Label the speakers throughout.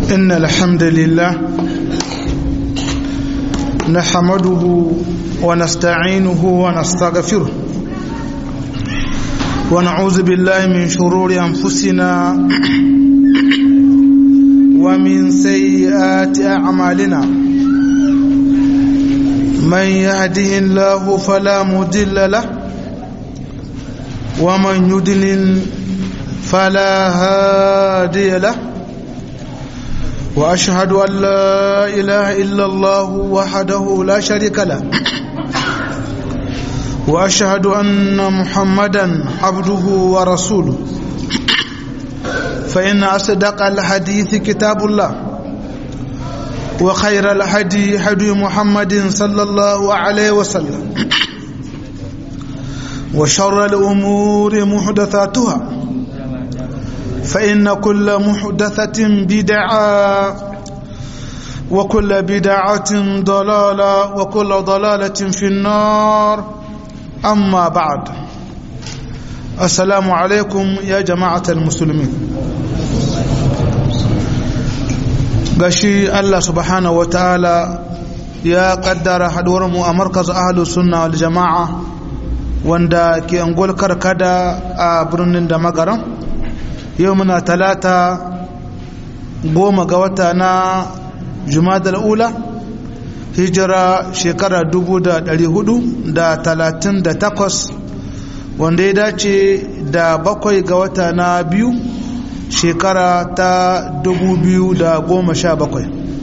Speaker 1: إن الحمد لله نحمده ونستعينه ونستغفره ونعوذ بالله من شرور أنفسنا ومن سيئات أعمالنا من يهده الله فلا مضل له ومن يضلل فلا هادي له واشهد ان لا اله الا الله وحده لا شريك له واشهد ان محمدا عبده ورسوله فان اصدق الحديث كتاب الله وخير الهدي هدي محمد صلى الله عليه وسلم وشر الامور محدثاتها فإن كل محدثة بدعة وكل بدعة ضلالة وكل ضلالة في النار أما بعد السلام عليكم يا جماعة المسلمين gashi Allah subhanahu wataala ya kaddara haduwarmu a markaz ahlus sunna wal jama'a wanda ke angol karkada a birnin da magaran yau muna talata goma ga wata na jumadal ula hijira shekara dubu da dari hudu da talatin da takwas wanda ya dace da bakwai ga wata na biyu shekara ta dubu biyu da goma sha bakwai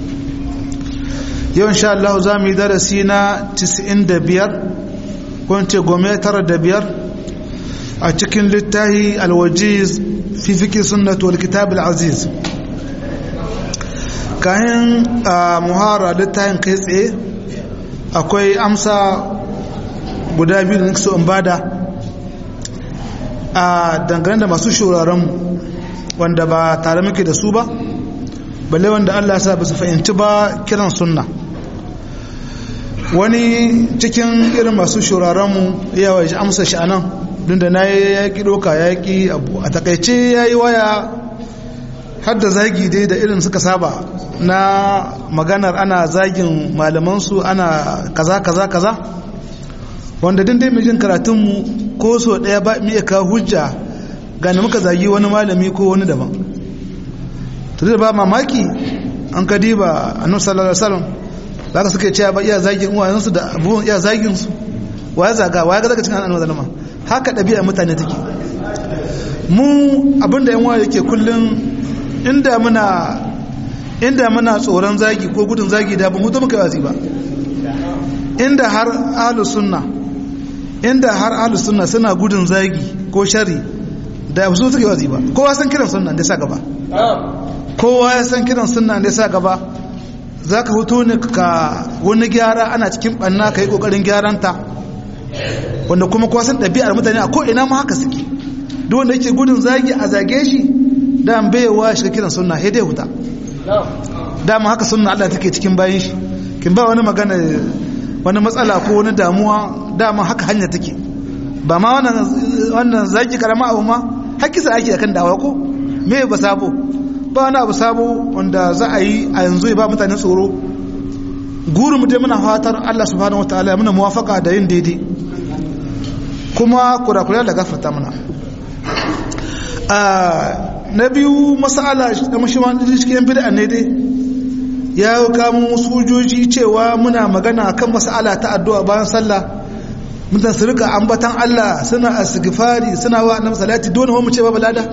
Speaker 1: yau insha Allah za mu yi darasi na 95 ko ce gome tara da biyar a cikin littahi alwajiz fi fiki sunnatu wal kitab al-aziz kayan muhara littafin kai tsaye akwai amsa guda biyu da nake so in bada a dangane da masu shuraren wanda ba tare muke da su ba balle wanda Allah ya sa ba su fahimci ba kiran sunna wani cikin irin masu shuraren mu yawa amsa shi anan don da na yi yaƙi ɗoka yaƙi abu a takaice ya yi waya har da zagi dai da irin suka saba na maganar ana zagin malamansu ana kaza kaza kaza wanda din dai mijin karatunmu ko so ɗaya ba mu iya kawo hujja gane muka zagi wani malami ko wani daban to da ba mamaki an ka diba annabi sallallahu alaihi wasallam zaka suke cewa ba iya zagin uwayensu da abubuwan iya zagin su waya zaga waya ga zaka cikin annabi sallallahu alaihi haka ɗabi'a mutane take mu abinda yan waye yake kullum inda muna inda muna tsoron zagi ko gudun zagi da ban hutu muka wazi ba inda har ahlus sunna inda har ahlus sunna suna gudun zagi ko shari da su suke wazi ba kowa san kiran sunna da sa gaba kowa ya san kiran sunna da sa gaba zaka hutu ne ka wani gyara ana cikin banna kai kokarin gyaranta wanda kuma kuwa san ɗabi'ar mutane a ko'ina ma haka suke duk wanda yake gudun zagi a zage shi da an baiwa shiga kiran sunna sai dai huta dama haka sunna Allah take cikin bayan shi kin ba wani magana wani matsala ko wani damuwa dama haka hanya take ba ma wannan wannan zagi karama abu ma hakisa ake akan dawa ko me ba sabo ba wani abu sabo wanda za a yi a yanzu ya ba mutane tsoro gurin mu dai muna fatar Allah subhanahu wataala ya muna muwafaka da yin daidai kuma kurakura da gafarta mana na biyu masala da mashiman cikin bid'a ne dai ya kamo sojoji cewa muna magana kan masala ta addu'a bayan sallah mutan su rika ambatan Allah suna asgifari suna wa annabi salati dole mu ce babu lada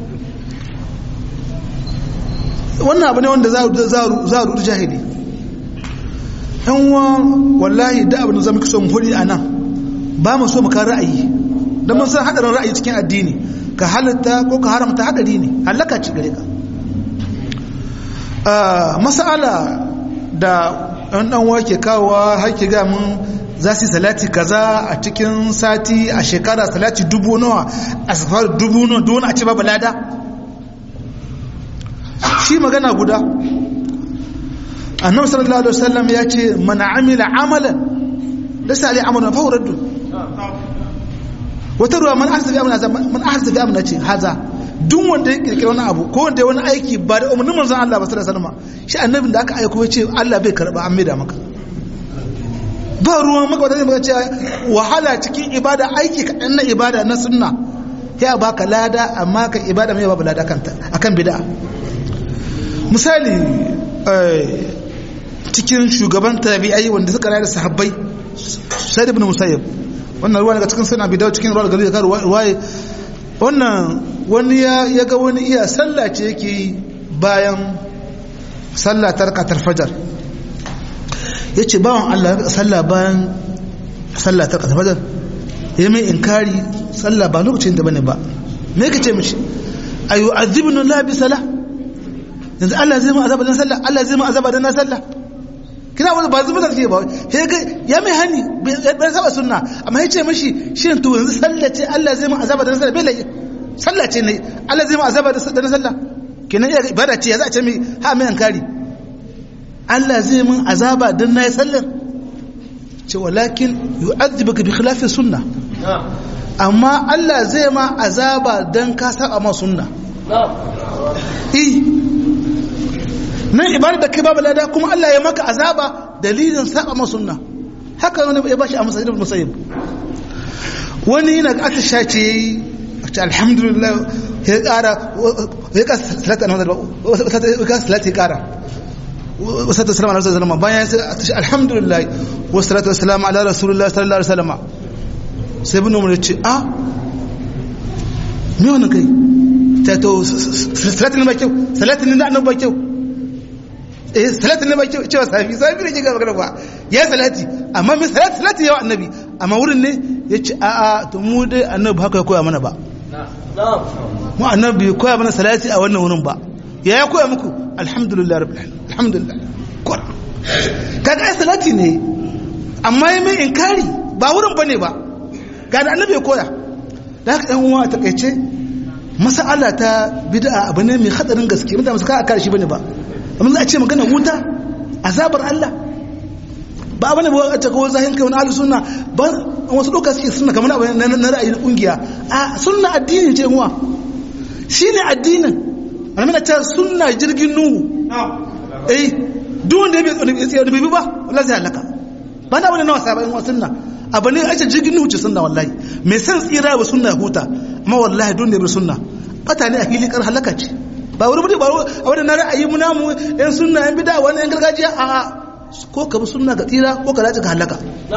Speaker 1: wannan abu ne wanda za a rudu jahili yan wa wallahi da abin da zama kiso mu hudi a nan ba mu so mu kan ra'ayi don mun san hadarin ra'ayi cikin addini ka halatta ko ka haramta hadari ne halaka ci gare ka masala da ɗan ɗan wake kawowa haike ga mun za su yi salati kaza a cikin sati a shekara salati dubu nawa a safar dubu nawa don a ci babu lada shi magana guda annabi sallallahu alaihi wasallam ya ce man amila amalan laysa alai amalun fa huwa wata ruwa man ahsa fi amna man ahsa fi amna ce haza duk wanda ya kirkira wani abu ko wanda ya wani aiki ba da umarnin manzon Allah ba sallallahu alaihi wasallam shi annabin da aka aiko ya ce Allah bai karba an maida maka ba ruwan maka wadanda maka ce wahala cikin ibada aiki kaɗan na ibada na sunna ya baka lada amma ka ibada mai babu lada kanta akan bid'a misali cikin shugaban tabi'ai wanda suka rayu da sahabbai sai ibn musayyib wannan ruwa daga cikin sunan bidawo cikin ruwa gari da ruwaye wannan wani ya ga wani iya sallah ce yake yi bayan sallah tarkatar fajar ya ce bawan Allah sallah bayan sallah tarkatar fajar ya mai inkari sallah ba lokacin da bane ba me ka ce mishi ayu azibnu la bi salah yanzu Allah zai mu azaba dan sallah Allah zai mu azaba dan sallah kina wani ba zuba da ke ba he ga ya mai hani bai saba sunna amma ya ce mishi shin to yanzu sallah ce Allah zai mu azaba dan sallah bai lai sallah ce ne Allah zai mu azaba dan sallah kenan iya ibada ce ya za a ce mi ha mai inkari Allah zai mun azaba dan nayi sallar ce walakin yu'adhibuka bi khilafi sunna amma Allah zai ma azaba dan ka saba ma sunna eh nan ibada da kai babu lada kuma Allah ya maka azaba dalilin saba ma sunna haka wani ya bashi a masajid musayyib wani yana aka shace yayi alhamdulillah ya kara ya ka salata na ya ka salata ya kara wasatu wassalamu ala rasulillah bayan sai alhamdulillah wassalatu wassalamu ala rasulillah sallallahu alaihi wasallam sai ibn umar ya ce a me wannan kai ta to salatin ne ba kyau salatin ne da annabi ba kyau eh salatin ne ba kyau cewa safi safi ne ke gaba gaba ya salati amma me salati salati yawa annabi amma wurin ne ya ce a a to mu dai annabi haka ya koya mana ba mu annabi ya koya mana salati a wannan wurin ba ya ya koya muku alhamdulillah rabbil alamin alhamdulillah kora kaga ai salati ne amma ya mai inkari ba wurin bane ba ga da annabi ya koya da haka ɗan uwa a takaice masala ta bid'a abu ne mai hadarin gaske mutane su ka aka shi bane ba amma za a ce magana wuta azabar Allah ba bane ba a ce ko zahin kai wani ahlus sunna ba wasu doka suke sunna kamar abu na ra'ayi na kungiya a sunna addini ce uwa shine addinin annabi ta sunna jirgin nuhu eh duk wanda ya bi bi ba wallahi zai halaka ba na wani nawa sabayin wa sunna abu ne a ce jirgin nuhu ce sunna wallahi mai san tsira ba sunna huta amma wallahi don ne bi sunna bata ne a fili kar halaka ce ba wuri bude ba a wani na ra'ayi mu namu yan sunna yan bida wani yan gargajiya a a ko ka bi sunna ga tsira ko ka dace ka halaka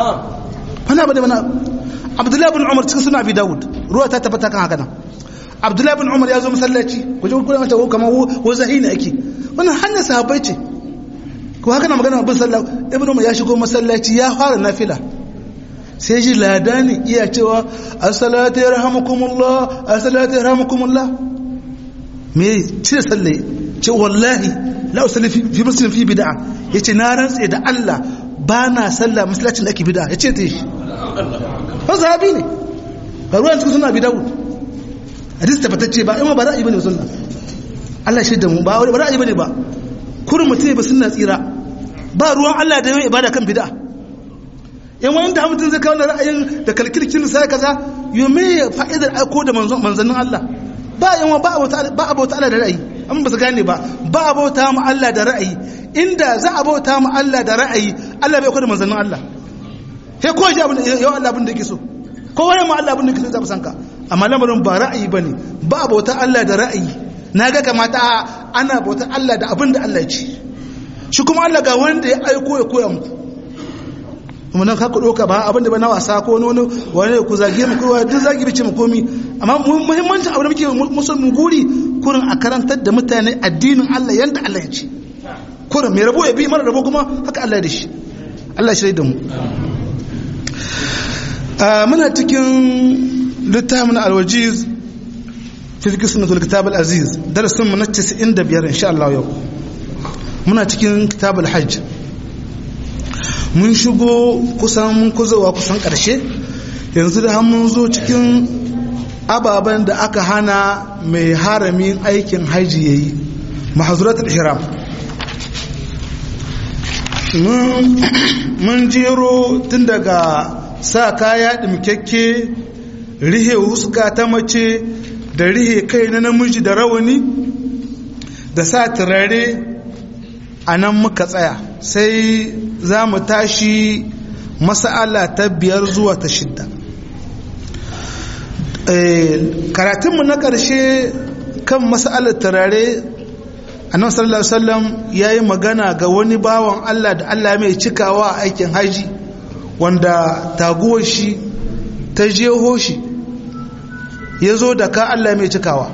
Speaker 1: wani abu ne mana abdullahi bin umar cikin suna abi dawud ruwa ta tabbata kan haka nan abdullahi bin umar ya zo masallaci ku ji kuma mata kamar wo zahina ake wannan hanyar sahabbai ce ko haka na magana bin sallah ibnu umar ya shigo masallaci ya fara nafila sai ji ladani iya cewa as-salatu yarhamukumullah as-salatu yarhamukumullah me cire salle ce wallahi la usalli fi muslim fi bid'a yace na rantse da Allah ba na sallah masallacin da ake bid'a yace ta shi ba sahabi ne ga ruwan cikin suna bid'a hadis tabbatacce ba ima ba ra'ayi bane sunna Allah shi da mu ba ba ra'ayi bane ba kurin mutum ba sunna tsira ba ruwan Allah da yawan ibada kan bid'a in wani da mutum zai kawo ra'ayin da kalkirkin sai kaza yume fa'idar aiko da manzannin Allah ba yawan ba abota Allah da ra'ayi amma ba su gane ba ba abota mu Allah da ra'ayi inda za a bauta mu Allah da ra'ayi Allah bai kwada manzannin Allah sai ko ji abin yau Allah abin da yake so ko wani ma Allah abin da yake so za sanka amma lamarin ba ra'ayi bane ba abota Allah da ra'ayi na ga kamata ana bauta Allah da abin da Allah ya ce shi kuma Allah ga wanda ya aiko ya koya muku kuma nan ka ɗauka ba abin da ba na wasa ko wani wani ku zage mu ko duk zagi bice mu komi amma muhimmancin abin da muke musu mu guri kurin a karantar da mutane addinin Allah yanda Allah ya ce kurin mai rabo ya bi mara rabo kuma haka Allah ya da shi Allah ya shirya da mu muna cikin littafin alwajiz fi fiqh sunnatul kitab al-aziz darasin mu na 95 insha Allah yau muna cikin kitab al-hajj mun shigo kusan mun kuzowa kusan ƙarshe yanzu da mun zo cikin ababen da aka hana mai haramin aikin haji ya yi mahazuratul ihram mun jero tun daga sa kaya ɗimkekke rihe huska ta mace da rihe kai na namiji da rawani da sa turare a nan muka tsaya sai za mu tashi masa'ala ta biyar zuwa ta shidda karatunmu na ƙarshe kan masa'alar turare annabi sallallahu alaihi wasallam yayi magana ga wani bawan Allah da Allah mai cikawa a aikin haji wanda taguwar shi ta jeho shi ya zo da ka Allah mai cikawa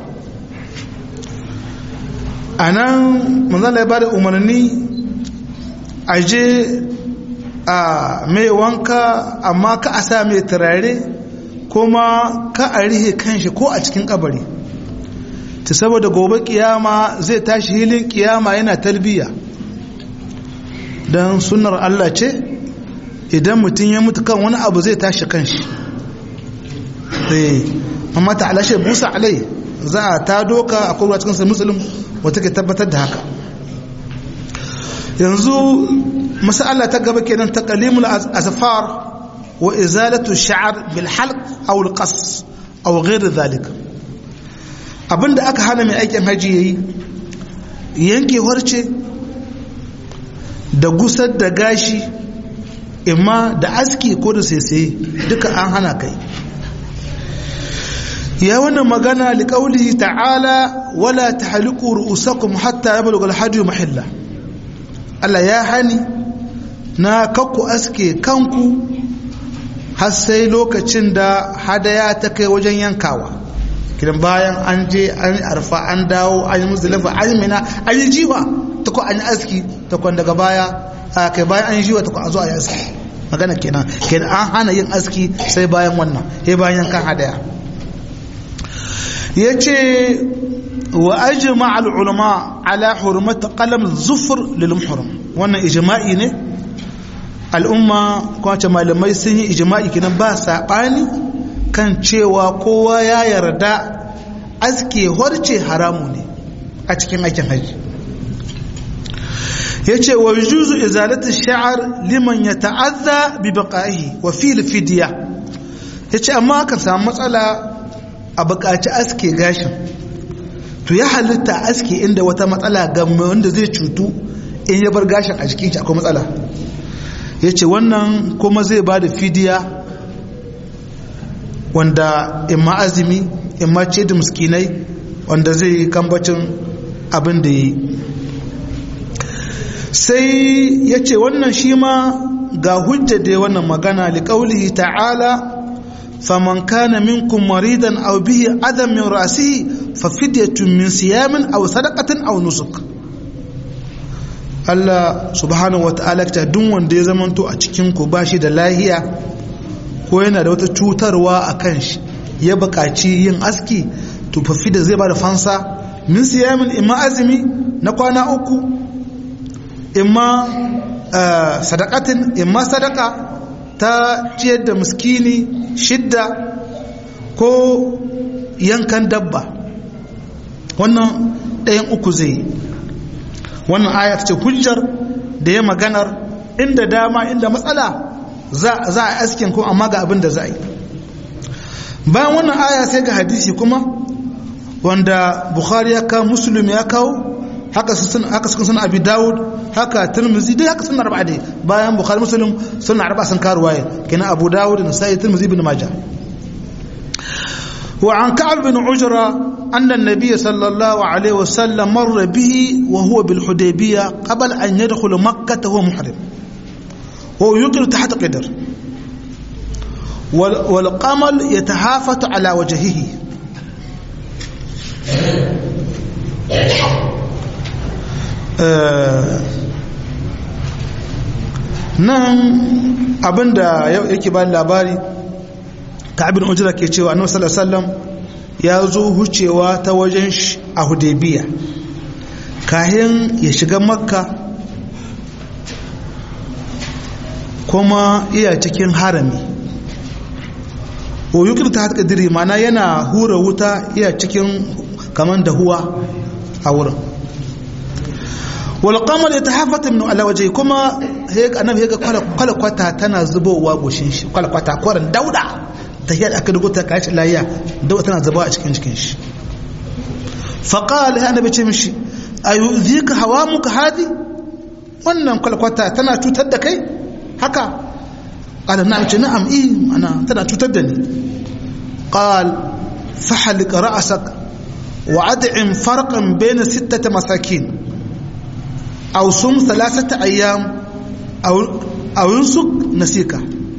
Speaker 1: a nan manzala ya ba da umarni a je a mai wanka amma ka a sa mai turare kuma ka a rihe kanshi ko a cikin kabari ta saboda gobe kiyama zai tashi hilin kiyama yana talbiya don sunar Allah ce idan mutum ya mutu kan wani abu zai tashi kanshi amma ta alashe busa alai za a ta doka a kowa cikin sai musulun wata ke tabbatar da haka yanzu masala ta gaba kenan ta kalimul azfar wa izalatu sha'ar bil halq aw al qas aw ghayr dhalik abinda aka hana mai aikin haji yayi yanke harce da gusar da gashi imma da aski ko da saisaye duka an hana kai ya wannan magana liƙauli ta'ala wala ta haliku ru'usakum hatta ya balaga alhajju mahilla Allah ya hani na kakku aske kanku har sai lokacin da hadaya ta kai wajen yankawa kidan bayan an je an arfa an dawo an yi muzdalifa an yi mina an yi jiwa ta ko an yi aski ta kwan daga baya a kai bayan an yi jiwa ta ko a zo a yi aski magana kenan kenan an hana yin aski sai bayan wannan sai bayan yankan hadaya ya ce wa ajima al'ulama ala hurmata qalam zufur lil muhrim wannan ijma'i ne al'umma kwace malamai sun yi ijma'i kinan ba saɓani kan cewa kowa ya yarda aske horce haramu ne a cikin aikin haji ya ce wa juzu izalatu sha'ar liman ya ta'azza bi baqa'ihi wa fil fidya ya ce amma kan samu matsala a buƙaci aske gashin to ya halitta aske inda wata matsala ga wanda zai cutu in ya bar gashin a jikin shi akwai matsala ya ce wannan kuma zai ba da fidiya wanda imma azumi imma ce da muskinai wanda zai kambacin abin da yi sai ya ce wannan shi ma ga hujja da wannan magana liƙaulihi ta'ala فمن كان منكم مريضا أو به أذى من رأسه ففدية من صيام أو صدقة أو نسك Allah subhanahu wata'ala ta duk wanda ya zamanto a cikin ku bashi da lahiya ko yana da wata cutarwa a kan shi ya buƙaci yin aski to fafi da zai ba da fansa min siyamin imma azumi na kwana uku imma sadakatin imma sadaka ta ciyar da miskini shidda ko yankan dabba wannan ɗayan uku zai wannan aya ce hujjar da ya maganar inda dama inda matsala za a askin ko amma ga abin da za a yi bayan wannan aya sai ga hadisi kuma wanda bukhari ya kawo muslim ya kawo haka suka suna abi dawud haka tirmizi dai haka suna arba'a dai bayan bukhari muslim suna arba'a sun kawo ruwaya kenan abu dawud da sai tirmizi bin majah وعن كعب بن عجرة أن النبي صلى الله عليه وسلم مر به وهو بالحديبية قبل أن يدخل مكة وهو محرم وهو يقر تحت قدر والقمل يتهافت على وجهه nan abinda yake ba labari ka'abin ujira ke cewa annabi sallallahu alaihi wasallam ya zo hucewa ta wajen a hudaybiya kahin ya shiga makka kuma iya cikin harami o yukir ta haka diri mana yana hura wuta iya cikin kaman dahuwa a wurin wal qamar yatahafata min ala wajhi kuma annabi ya ga kwalkwata tana zubowa goshin shi kwalkwata koran dauda tahiyar aka dugo ta kashi lahiya da tana zuba a cikin cikin shi faqala ya annabi ce mishi ayuzika hawamuka hadi wannan kwalkwata tana cutar da kai haka qala na'am ce na'am eh ana tana cutar da ni qal fahlik ra'sak wa ad'im farqan bayna sittati masakin aw sum thalathata ayyam aw aw yusuk nasika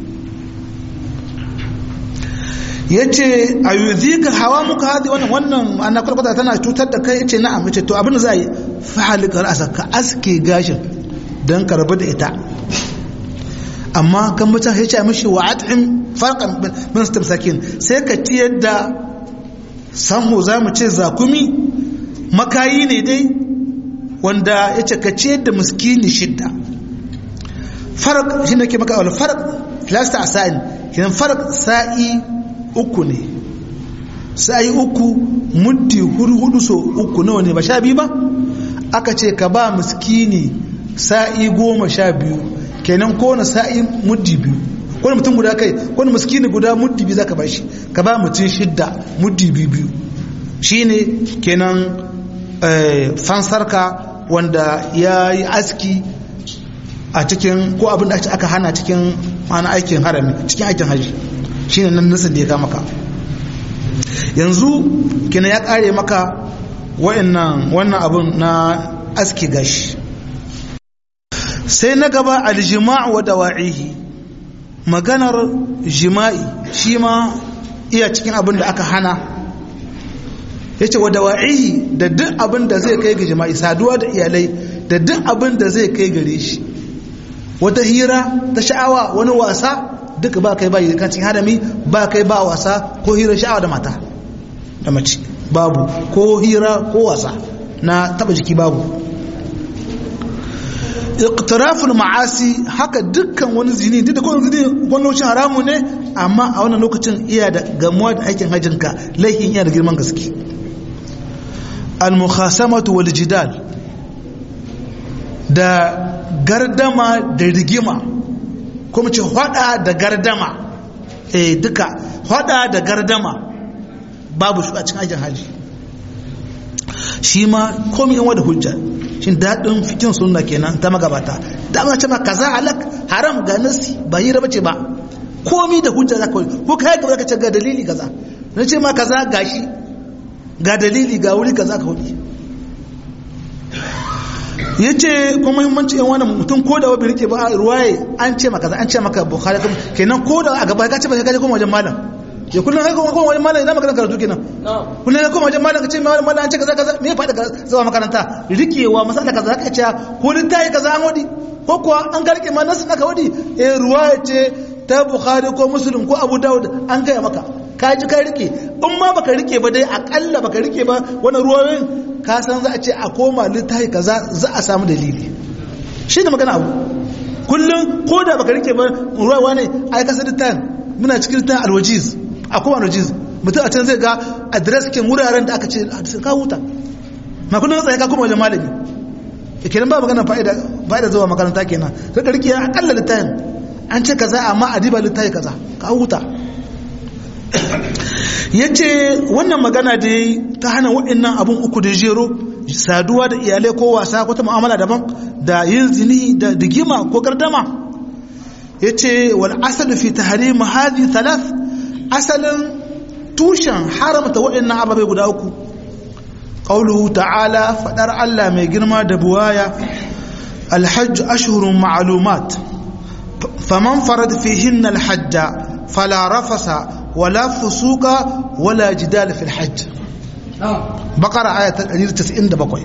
Speaker 1: yace ayuzika hawamuka hadi wannan wannan ana kwalkwata tana cutar da kai yace na'am yace to abin da za yi fahalik ra'sak ka aske gashin dan ka rabu da ita amma kan mutum ya ce mishi wa at'im farqan min sakin sai ka tiyar da samu za mu ce zakumi makayi ne dai wanda ya ce ka ciyar da miskini shidda farq shi ne ke maka wal farq filasta a sa'in kinan farq sa'i uku ne sa'i uku muddi hudu hudu so uku nawa ne ba sha biyu ba aka ce ka ba miskini sa'i goma sha biyu kenan kowane sa'i muddi biyu kowane mutum guda kai kowane miskini guda muddi biyu zaka bashi ka ba mutum shidda muddi biyu biyu shine kenan fansarka wanda ya yi aski a cikin ko abin da aka hana cikin mana aikin harami cikin aikin haji shine nan nasin da ya kama ka yanzu kenan ya kare maka wa'annan wannan abun na aski gashi sai na gaba aljima'u wa dawa'ihi maganar jima'i shi ma iya cikin abin da aka hana ya ce wa dawa'ihi da duk abin da zai kai ga jima'i saduwa da iyalai da duk abin da zai kai gare shi wata hira ta sha'awa wani wasa duka ba kai ba yi kan cikin hadami ba kai ba wasa ko hira sha'awa da mata da mace babu ko hira ko wasa na taba jiki babu iqtiraful ma'asi haka dukkan wani zini duk da kowane zini wani lokacin haramu ne amma a wannan lokacin iya da gamuwa da aikin hajjinka laifin iya da girman gaske al-mukhasamatu wal jidal da gardama da rigima kuma ce hada da gardama eh duka hada da gardama babu shi a cikin aikin haji shi ma komai yan wada hujja shin daɗin fikin sunna kenan ta magabata dama ce ma kaza halak haram ga nasi ba hira bace ba komi da hujja za ka ko kai gaba ka ce ga dalili kaza na ce ma kaza gashi ga dalili ga wuri kaza ka hudu yace kuma muhimmanci yan wani mutum ko da wabi rike ba ruwaye an ce maka an ce maka bukhari kenan ko da a gaba ka ce ba ka je kuma wajen malam ya kullum kai kuma wajen malam ina magana karatu kenan kullum kai kuma wajen malam ka ce malam an ce kaza kaza me ya faɗi zuwa makaranta rikewa masala kaza ka ce ko littafi kaza an wadi ko kuwa an ga rike ma nasu naka wadi eh ruwaya ce ta bukhari ko muslim ko abu dawud an gaya maka ka ji ka rike in ma baka rike ba dai akalla baka rike ba wannan ruwayoyin ka san za a ce a koma littafi kaza za a samu dalili shi ne magana abu kullum ko da baka rike ba ruwa ne ai kasa littafin muna cikin littafin alwajiz a kowa alwajiz mutum a can zai ga adres kin wuraren da aka ce ka huta ma kullum tsaye ka koma wajen malami kenan ba magana fa'ida fa'ida zuwa makaranta kenan sai ka rike akalla littafin an ce kaza amma adiba littafi kaza ka huta ya ce wannan magana da ta hana waɗannan abin uku da jero saduwa da iyalai ko wasa ko ta mu'amala daban da yin zini da digima ko gardama ya ce wal asalu fi tahrim hadi thalath asalin tushen haramta waɗannan ababai guda uku qauluhu ta'ala fadar Allah mai girma da buwaya alhajj ashhurun ma'lumat faman farad fihinna alhajja fala rafasa ولا فسوق ولا جدال في الحج بقرة آية 197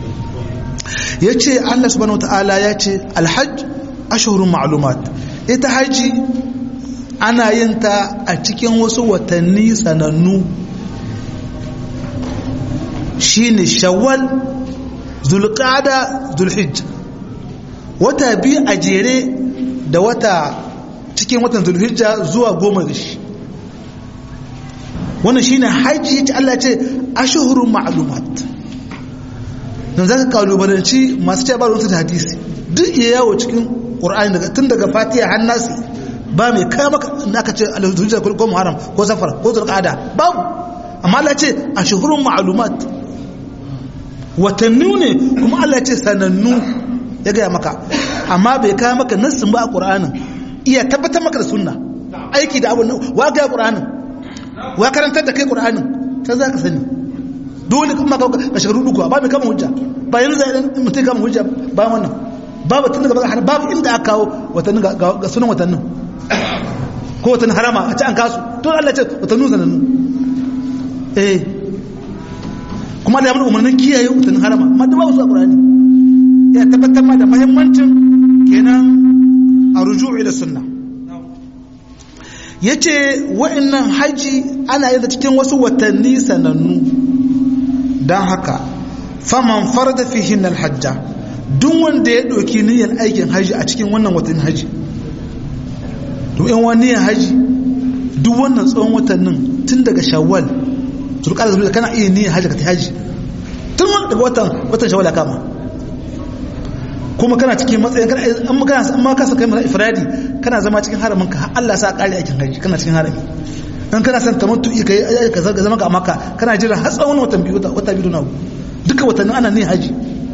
Speaker 1: yace Allah subhanahu wataala yace alhajj ashhurun ma'lumat ita haji ana yin ta a cikin wasu watanni sanannu shine shawwal zulqa'da zulhijja wata biyu a jere da wata cikin watan zulhijja zuwa goma da shi wannan shine haji yace Allah ce ashhurun ma'lumat dan zaka kalubalanci masu cewa ba ruwan da hadisi duk ya yawo cikin Qur'ani daga tun daga Fatiha har Nasi ba mai kai maka da aka ce alhujjar ko muharram ko safar ko zulqa'ada babu amma Allah ce a shuhurun ma'lumat watanni ne kuma Allah ce sanannu ya gaya maka amma bai kai maka nassin ba a qur'anin iya tabbatar maka da sunna aiki da abun wa ga qur'anin wa karantar da kai qur'anin ta za ka sani dole kuma ka ka shiga rudu ba mai kama hujja ba yanzu zai mutum kama hujja ba wannan babu tun daga baka babu inda aka kawo watannin ga sunan watannin ko watannin harama a ci an kasu to Allah ce watannin sanannu eh kuma da ya mana umarnin kiyaye watannin harama amma da babu su a Qur'ani ya tabbatar ma da muhimmancin kenan a ruju'i da sunna yace wa'annan haji ana yin cikin wasu watanni sanannu dan haka faman farada fihin alhajja duk wanda ya ɗauki niyyar aikin haji a cikin wannan watannin haji to in wani niyyar haji duk wannan tsawon watannin tun daga shawwal turkar da kana iya niyyar haji ka ta haji tun daga watan watan shawwal kama kuma kana cikin matsayin kana an kana an ma kasa kai mana ifradi kana zama cikin haramin ka Allah sa kare aikin haji kana cikin harami in kana son tamattu kai ka zama ga maka kana jira har tsawon watan biyu wata biyu na duka watannin ana niyyar haji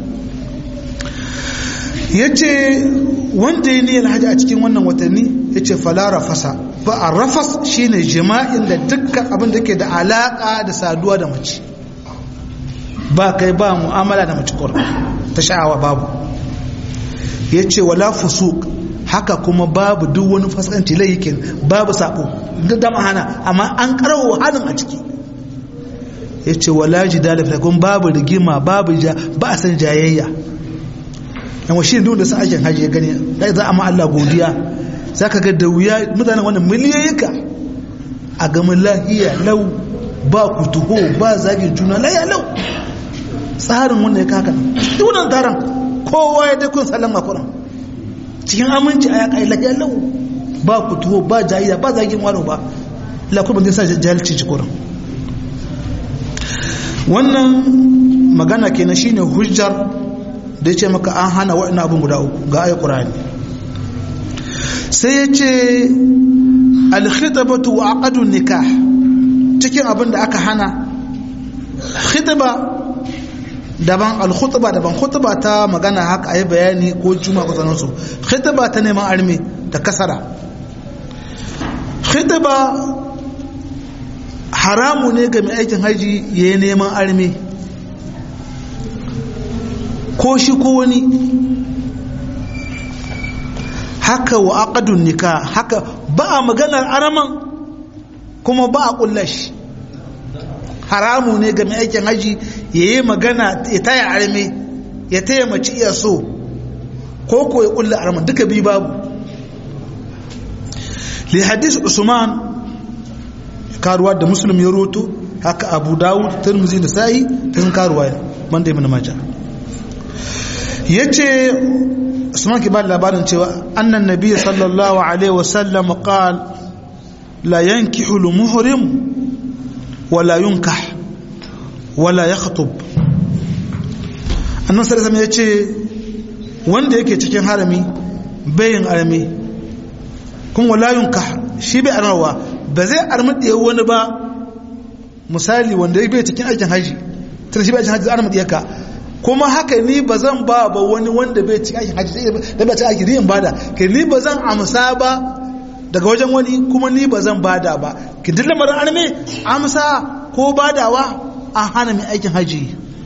Speaker 1: ya ce wanda ya niyyar hajji a cikin wannan watanni ya ce falara fasa ba a rafas shi ne jima'in da dukkan abin da ke da alaƙa da saduwa da mace ba kai ba mu'amala da mace kura ta sha'awa babu ya ce wala fusuk haka kuma babu duk wani fasikanci laikin babu sabo da dama hana amma an karawa hannun a ciki ya ce wala jidala fitakun babu rigima babu ba a san jayayya yan washe duk da sa'ajin hajji ya gani da za a ma Allah godiya za ka ga da wuya mutanen wannan miliyoyika a gamin lahiya lau ba kutuho ba zagin juna laya lau tsarin wannan ya kaka duk wannan taron kowa ya dai kun sallan makuran cikin aminci a yaƙa lahiya lau ba kutuho ba jayiya ba zagin wani ba lakuban zai sa jahilci cikuran wannan magana kenan shine hujjar da ya ce maka an hana waɗanda abin guda uku ga ayi ƙurani sai ya ce alkhitabatu wa aqadun nikah cikin abin da aka hana khitaba daban alkhutba daban khutba ta magana haka ayi bayani ko juma ko sanan su khitba ta neman arme da kasara khitba haramu ne ga mai aikin haji yayin neman arme ko shi ko wani haka wa aqadun nikah haka ba a maganar araman kuma ba a kullashi haramu ne ga mai aikin haji yayi magana ya taya arme ya taya mace iya so ko ko ya kulla araman duka bi babu li hadis usman karuwa da muslim ya roto haka abu dawud tirmidhi da sa'i tun karuwa banda ibn majah ya ce usman ki ba labarin cewa annan nabi sallallahu alaihi wasallam qal la yankihu al-muhrim wala yunkah wala yakhtub annan sallallahu ya ce wanda yake cikin harami bayin arami kuma wala yunkah shi bai armawa ba zai armadi wani ba misali wanda yake cikin aikin haji tun shi bai aikin haji armadi yaka kuma haka ni ba zan ba ba wani wanda bai ci aikin hajji da bai ci aikin yin bada ke ni ba zan amsa ba daga wajen wani kuma ni ba zan bada ba ki duk lamarin arme amsa ko badawa an hana mai aikin hajji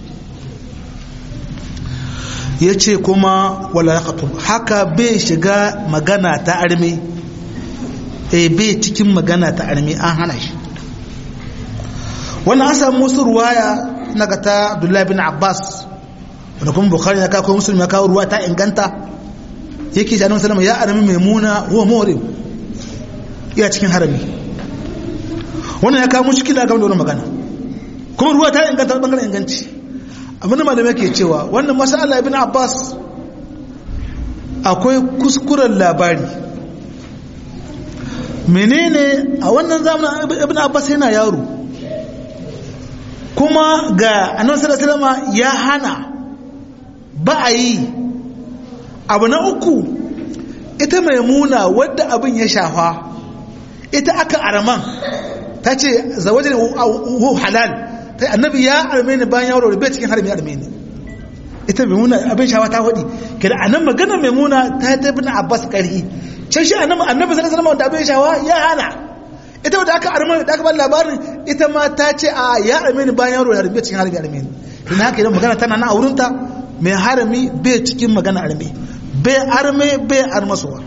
Speaker 1: ya ce kuma wala ya haka bai shiga magana ta arme e bai cikin magana ta arme an hana shi wannan an samu wasu ruwaya na ga ta abdullahi bin abbas wanda kuma bukhari ya kawo musulmi ya kawo ruwa ta inganta yake shi annabi sallama ya arami maimuna huwa muhrim iya cikin harami wannan ya kawo mushkila game da wannan magana kuma ruwa ta inganta bangaren inganci abin da malamai ke cewa wannan masala ibn abbas akwai kuskuren labari menene a wannan zamanin ibn abbas yana yaro kuma ga annabi sallallahu alaihi wasallam ya hana ba a yi abu na uku ita maimuna wadda abin ya shafa ita aka araman ta ce zawajin halal ta annabi ya arme ni bayan yawon bai cikin harami arme ni ita maimuna abin shafa ta faɗi kada a nan magana maimuna ta ta bin abbas ƙarhi can shi annabi annabi sallallahu alaihi wanda abin shafa ya hana ita wadda aka arme da aka ba labarin ita ma ta ce a ya arme ni bayan yawon bai cikin harami arme ni ina haka idan magana tana na aurinta mai harami bai cikin magana arme bai arme bai armasuwa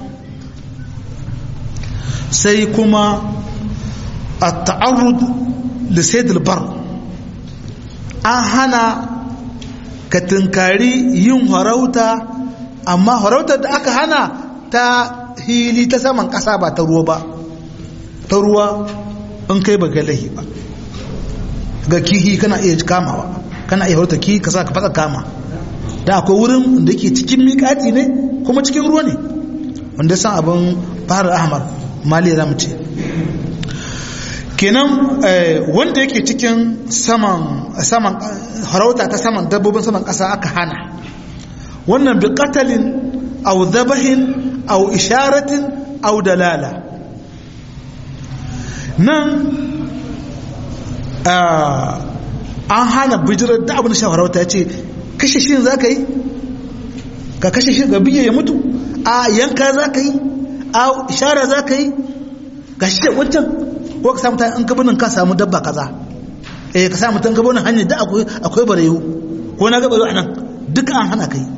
Speaker 1: sai kuma a ta'arrud da saidul bar an hana ka tunkari yin harauta amma harautar da aka hana ta hili ta saman ƙasa ba ta ruwa ba ta ruwa in kai ba galahi ba ga kihi kana iya kamawa kana iya harauta kihi ka sa ka fasa kama da akwai wurin da ke cikin miƙati ne kuma cikin ruwa ne wanda san abin fara ahmar mali za mu ce kenan wanda yake cikin saman saman harauta ta saman dabbobin saman ƙasa aka hana wannan bi qatalin aw dhabahin aw isharatin aw dalala nan an hana bijirar da abin shaharauta ya ce kashe shi za ka yi ka kashe shi ga biye ya mutu a yanka za ka yi a ishara za ka yi ga shi da wancan ko ka samu ta an gabanin ka samu dabba kaza eh ka samu tan gabanin hanyar da akwai akwai barewu ko na gaba a nan duka an hana kai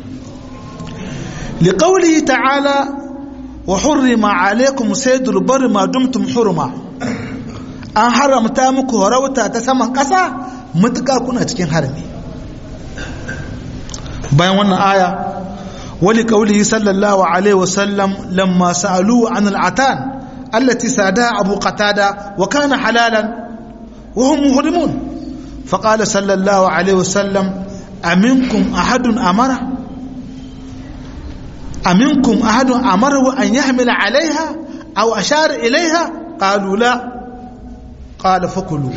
Speaker 1: li qawli ta'ala wa hurrima alaykum saydul barri ma dumtum hurma an haramta muku harauta ta saman kasa mutuka kuna cikin harami bayan wannan aya wali qawlihi sallallahu alaihi wasallam lamma sa'alu an al'atan allati sadaha abu qatada wa kana halalan wa hum muhrimun faqala sallallahu alaihi wasallam aminkum ahadun amara aminkum ahadun amara an yahmila alaiha aw ashara ilaiha qalu la qala fakulu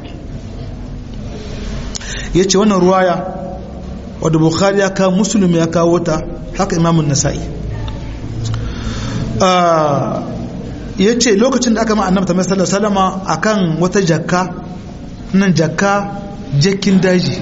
Speaker 1: yace wannan ruwaya wadda bukhari ya kawo musulmi ya kawo ta haka imamun nasa'i ya ce lokacin da aka ma annabta mai sallar salama a kan wata jakka nan jakka jakin daji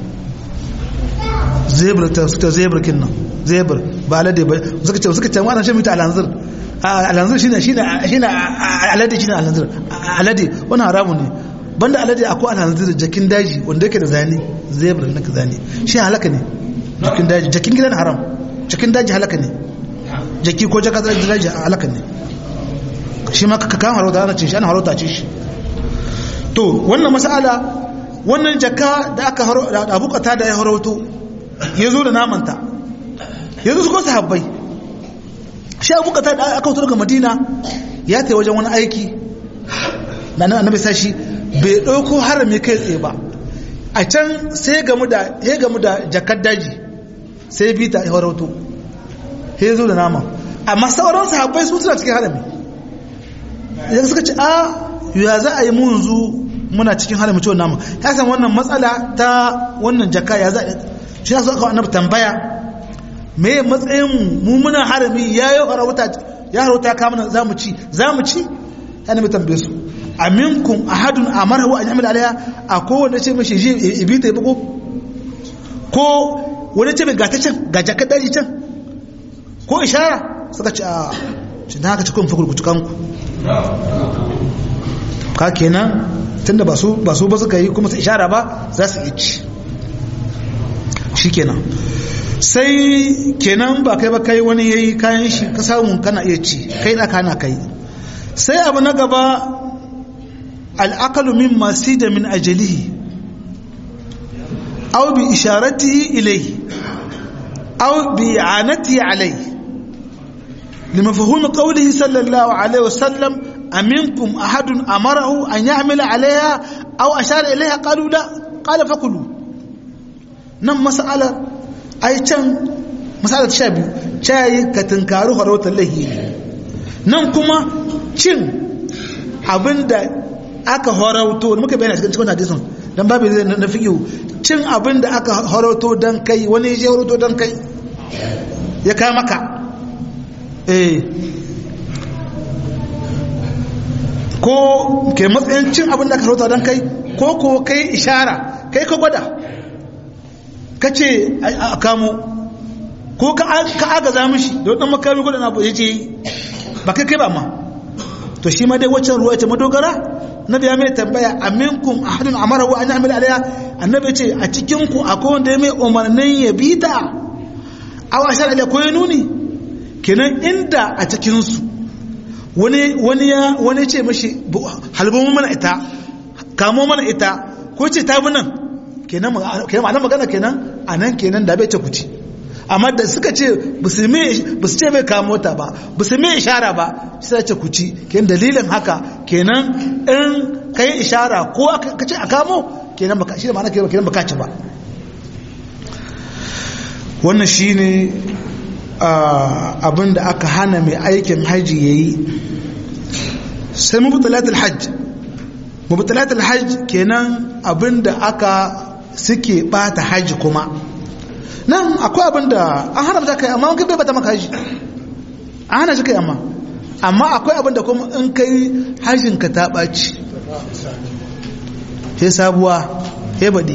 Speaker 1: zebra ta suka zebra kin nan zebra ba alade ba suka ce suka ce wannan shi mita alanzir alanzir shine shine shine alade shine alanzir alade wannan haramun ne banda alade akwai alhanzir jakin daji wanda yake da zane zebra na zane shi halaka ne jakin daji jakin gidan haram jakin daji halaka ne jaki ko jaka daji halaka ne shi ma ka kama harauta ana cin shi ana harauta ce shi to wannan mas'ala wannan jaka da aka da abu kata da ya harauto ya zo da namanta ya zo su ko sahabbai shi abu kata da aka wuto daga madina ya ta wajen wani aiki da annabi sashi bai ɗauko harami kai tsaye ba a can sai gamu da ya gamu da jakar daji sai bi ta harauto ya zo da nama amma sauran sahabbai su suna cikin harami ya suka ce a ya za a yi mun zu muna cikin harami ciwon nama ya san wannan matsala ta wannan jaka ya za a shi ya so aka annabi tambaya me matsayin mu muna harami ya yi harauta ya harauta kamar za mu ci za mu ci ya nemi tambaye su aminkum ahadun amarahu an ya'mal alaiha a kowanne ce mashi je ibi ta bugo ko wani ce mai gata can ga jakar daji can ko ishara suka ce a shi na haka ci kun fakulku cikanku ka kenan tunda ba su ba su ba suka yi kuma su ishara ba za su yi ci shi kenan sai kenan ba kai ba kai wani yayi kayan shi ka samu kana iya ci kai da kana kai sai abu na gaba العقل مما سيد من أجله أو بإشارته إليه أو بإعانته عليه لمفهوم قوله صلى الله عليه وسلم أمنكم أحد أمره أن يعمل عليها أو أشار إليها قالوا لا قال فكلوا نم مسألة أي كان مسألة شابي شاي كتنكارو هروت الله نم كما cin abinda aka horauto muka bayyana cikin cikin hadisin dan babu zai na fiqhu cin abin da aka horauto dan kai wani ya horauto dan kai ya kai maka eh ko ke matsayin cin abin da ka rota don kai ko ko kai ishara kai ka gwada ka ce a kamo ko ka agaza mishi da wadannan makami gwada na ya ce ba kai kai ba ma to shi ma dai waccan ruwa ta madogara na biya mai tambaya aminkum ahadun amara wa an ya'mal alaiha annabi ce a cikin ku akwai wanda ya mai umarnin ya bi ta aw ashar alaiha ko ya nuni kenan inda a cikin su wani wani ya wani ce mashi halbun mana ita kamo mana ita ko ce ta bi nan kenan kenan magana kenan anan kenan da bai ce ku ci amma da suka ce ba su ce mai kamo ta ba ba su mai ishara ba sai ce ku ci kenan dalilin haka kenan in ka yi ishara ko ka ce a kamo kenan baka shi da ma'ana kenan baka ci ba wannan shi ne abin da aka hana mai aikin haji ya yi sai mubutalatul hajj mubutalatul hajj kenan abin da aka suke bata haji kuma nan akwai abin da an haramta kai amma kai bai bata maka haji an hana shi kai amma amma akwai abin da kuma in kai hajjin ka ta ɓaci sai sabuwa ya baɗi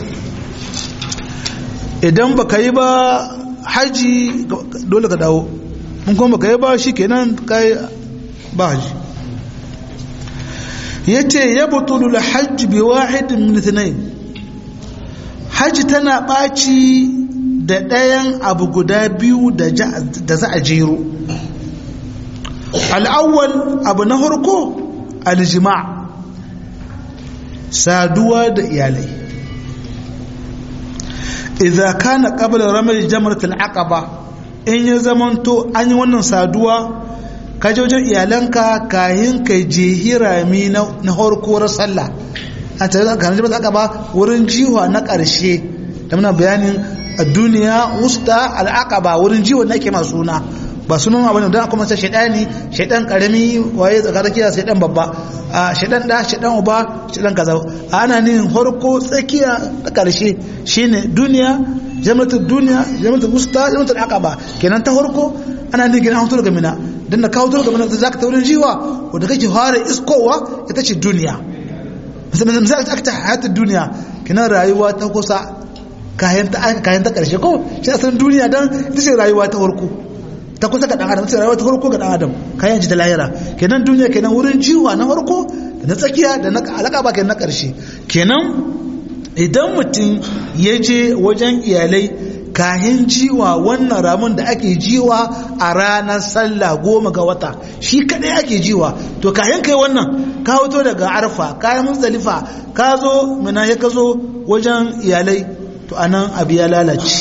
Speaker 1: idan ba ka yi ba haji dole ka dawo mun kuma ba ka yi ba shi kenan kai ba haji ya ce ya butulu la hajji bi wahidin min haji tana ɓaci da ɗayan abu guda biyu da za a jero al'awwal abu na harko aljima saduwa da iyalai idza kana qabla ramal jamratul aqaba in ya zamanto an yi wannan saduwa ka je wajen iyalanka kayan ka je hirami na harko sallah a tare da kanin jamratul aqaba wurin jiwa na ƙarshe da muna bayanin a duniya wusta al'aqaba wurin jiwa na ke masu suna ba sunan abin da kuma sai shaidani shaidan karami waye tsakarakiya shaidan babba a shaidan da shaidan uba shaidan kaza ana nin harko tsakiya da karshe shine duniya jama'atu duniya jama'atu wusta jama'atu aqaba kenan ta harko ana nin gina hutu daga mina dan da ka hutu daga mina zaka ta wurin jiwa wanda kake fara iskowa ita ce duniya misalin misali aka ta hayatu duniya kenan rayuwa ta kusa kayan ta kayan ta karshe ko shi asalin duniya dan ita ce rayuwa ta harko ta kusa ga dan adam sai rayuwa ta farko ga dan adam kayan ji ta lahira kenan duniya kenan wurin jiwa na farko da na tsakiya da na alaka ba kenan na karshe kenan idan mutum ya je wajen iyalai kayan jiwa wannan ramin da ake jiwa a ranar sallah goma ga wata shi kadai ake jiwa to kayan kai wannan ka hoto daga arfa kayan muzdalifa ka zo mina ya ka zo wajen iyalai to anan abu ya lalace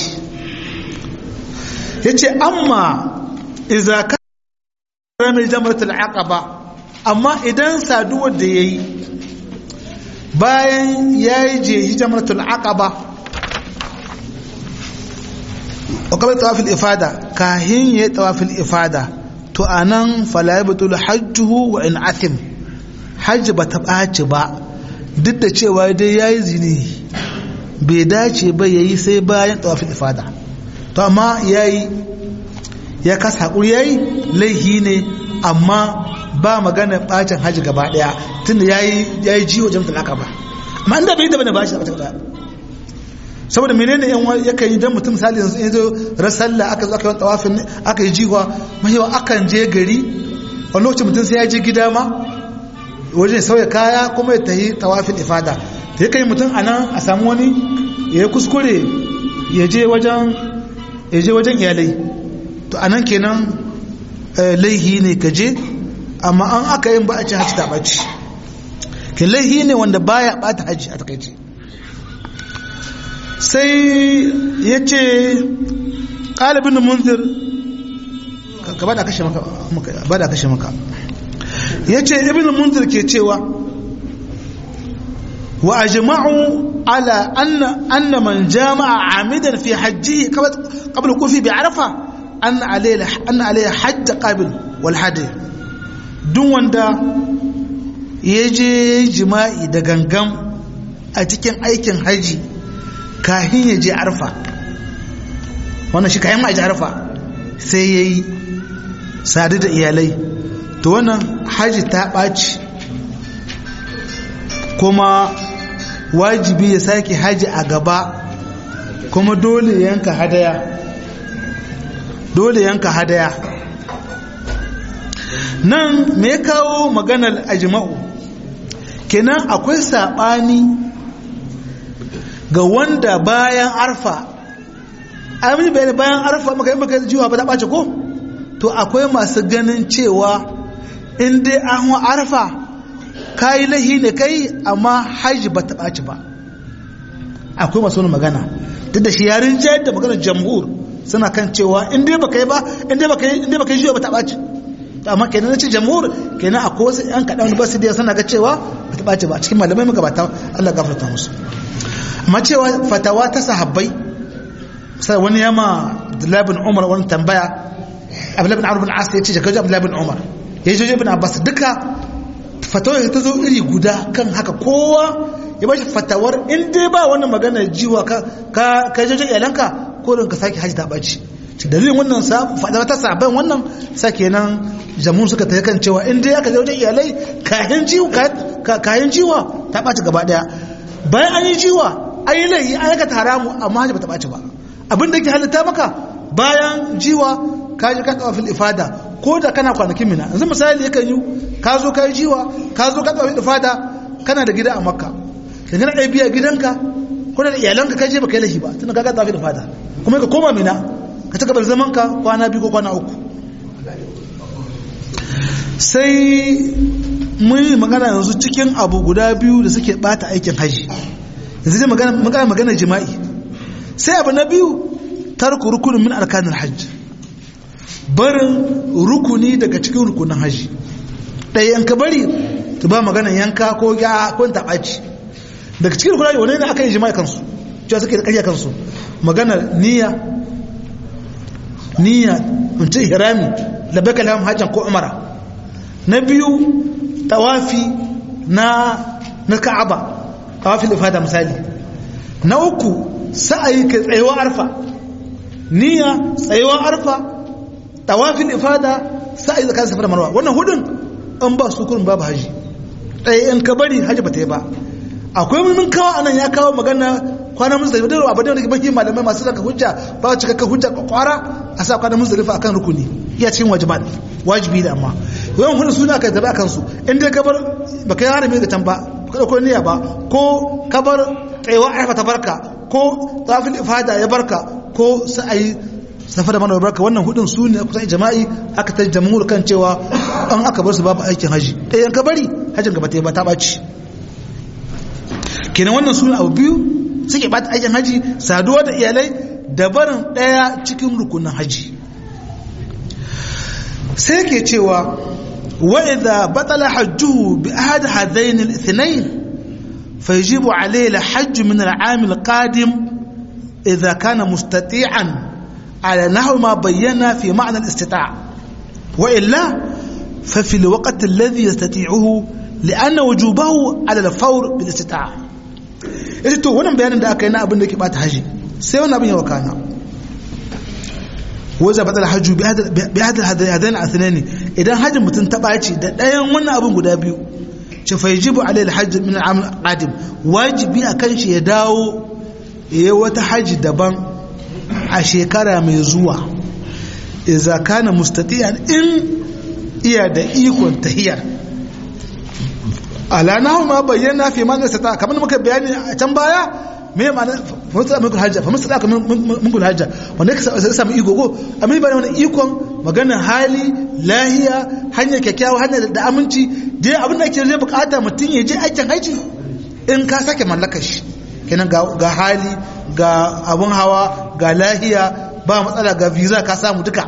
Speaker 1: ya ce amma iza ka ramil jamratul aqaba amma idan saduwar da yayi bayan yayi je jamratul aqaba wa qabla tawafil ifada kahin yayi tawafil ifada to anan fala yabtul hajjuhu wa in athim hajj ba ta ɓaci ba duk da cewa dai yayi zini bai dace ba yayi sai bayan tawafil ifada to amma yayi ya kasa haƙuri ya yi laihi ne amma ba magana ɓacin hajji gaba ɗaya tun da ya yi jiwo jamta laka ba amma inda bai daba ne ba shi da ɗaya saboda menene yan yakan yi don mutum misali yanzu yanzu rasalla aka zo aka yi tawafin aka yi jiwa mahiwa akan je gari wani lokacin mutum sai ya je gida ma wajen sauya kaya kuma ya tahi tawafin ifada da yakan yi mutum a nan a samu wani ya yi kuskure ya je wajen iyalai to a nan kenan laihi ne ka je amma an aka yin ba a ci hajji ta ɓaci ke laihi ne wanda baya ɓata hajji a takaice sai ya ce ƙalibin munzir ka ba da kashe maka ya ce ibn munzir ke cewa wa ajma'u ala anna man jama'a amidan fi hajji qabla kufi bi arafa an alayya hajja qabil wal hadi duk wanda ya je jima'i da gangan a cikin aikin haji kahin ya je arfa wannan shi kayan ma'aji arfa sai ya yi sadu da iyalai to wannan haji ta ɓaci kuma wajibi ya sake haji a gaba kuma dole yanka hadaya dole yanka hadaya nan me kawo maganar ajma'u kenan akwai saɓani ga wanda bayan arfa amin bayani bayan arfa maka yi maka jiwa ba ta ɓace ko to akwai masu ganin cewa in dai an wa arfa kayi lahi ne kai amma haji ba ta ɓaci ba akwai masu wani magana duk da shi yarin jayar da maganar jamhur suna kan cewa in dai baka yi ba in dai baka yi in dai baka yi jiwa ba ta ɓaci amma kenan na ce jamhur kenan akwai wasu yan kaɗan ba su da suna ga cewa ba ta ɓaci ba cikin malamai magabata Allah gafarta musu amma cewa fatawa ta sahabbai sai wani yama Abdullahi bin Umar wani tambaya Abdullahi bin Amr bin As ya ce jakaji Abdullahi bin Umar ya ji bin Abbas duka fatawar ta zo iri guda kan haka kowa ya bashi fatawar in dai ba wannan magana jiwa ka ka ka jojo iyalanka ko don ka sake haji ta baci dalilin wannan sa fatawa ta saban wannan sake nan jamun suka ta kan cewa in dai aka jojo iyalai kayan jiwa kayan jiwa ta baci gaba daya bayan an yi jiwa an yi laifi an yaka haramu amma haji ba ta baci ba abin da ke halitta maka bayan jiwa ka ji ka tsawafin ifada ko da kana kwanakin mina yanzu misali yakan yi ka zo ka yi jiwa ka zo ka tsawafin ifada kana da gida a makka da gina ɗaya biya gidanka ko da iyalanka ka je baka yi lahi ba tunda ka ga tsawafin ifada kuma ka koma mina ka ci gabar zaman ka kwana biyu ko kwana uku sai mun yi magana yanzu cikin abu guda biyu da suke bata aikin haji yanzu dai magana magana jima'i sai abu na biyu tarku rukunin min arkanin hajji barin rukuni daga cikin rukunin hajji ɗaya yanka bari ta ba magana yanka ko ya ko taɓaci daga cikin rukunin hajji wani ne aka yi jima'i kansu cewa suke da ƙarya kansu magana niyya niyya in ce hirami labbaika lahum hajjan ko umara na biyu tawafi na na ka'aba tawafi ifada misali na uku sa'ayi ka tsayewa arfa niyya tsayewa arfa tawafin ifada sa'ayi zaka safa da marwa wannan hudun an ba su kurin babu haji ɗaya in ka bari haji ba ta yi ba akwai mun kawo anan ya kawo magana kwana muzdalifa da abu da baki malamai masu zaka hujja ba cikakka hujja kwakwara a sa kwana muzdalifa akan rukuni iya cikin wajibat wajibi da amma yawan hudun suna kai tabi akan su in dai ka bar baka yi harami ga can ba ka dauko niyya ba ko ka bar tsayewa arfa ta barka ko tafil ifada ya barka ko sa'ayi safa da mana barka wannan hudun su ne kusan jama'i aka ta jamhur kan cewa an aka bar su babu aikin haji ɗayan ka bari hajjin gaba ta ba ta ɓaci kenan wannan su abu biyu suke bata aikin haji saduwa da iyalai da barin ɗaya cikin rukunin haji sai ke cewa wa idza batala hajjuhu bi ahad hadain al-ithnain فيجب عليه الحج من العام القادم إذا كان مستطيعا على نحو ما بينا في معنى الاستطاع وإلا ففي الوقت الذي يستطيعه لأن وجوبه على الفور بالاستطاعة إذا تو wannan bayanin da aka yi na abin da ke bata haji sai wani abin ya wakana wajen batal hajju bi hadal hadain athnani idan hajjin mutum ta ɓaci da ɗayan wannan abin guda biyu ce fa yajibu alai alhajj min al'am qadim wajibi akan shi ya dawo yayi wata haji daban a shekara mai zuwa idza kana mustati'an in iya da ikon tahiyar ala nahu ma bayyana fi man istata kamar muka bayani a can baya me ma'ana fa mustata min hajja fa mustata min kul hajja wanda ka samu iko ko amma ba wannan ikon magana hali lahiya hanyar kyakkyawa hanyar da aminci dai abin da ke zai bukata mutum ya je aikin haji in ka sake mallakar shi kenan ga hali ga abun hawa ga lahiya ba matsala ga visa ka samu duka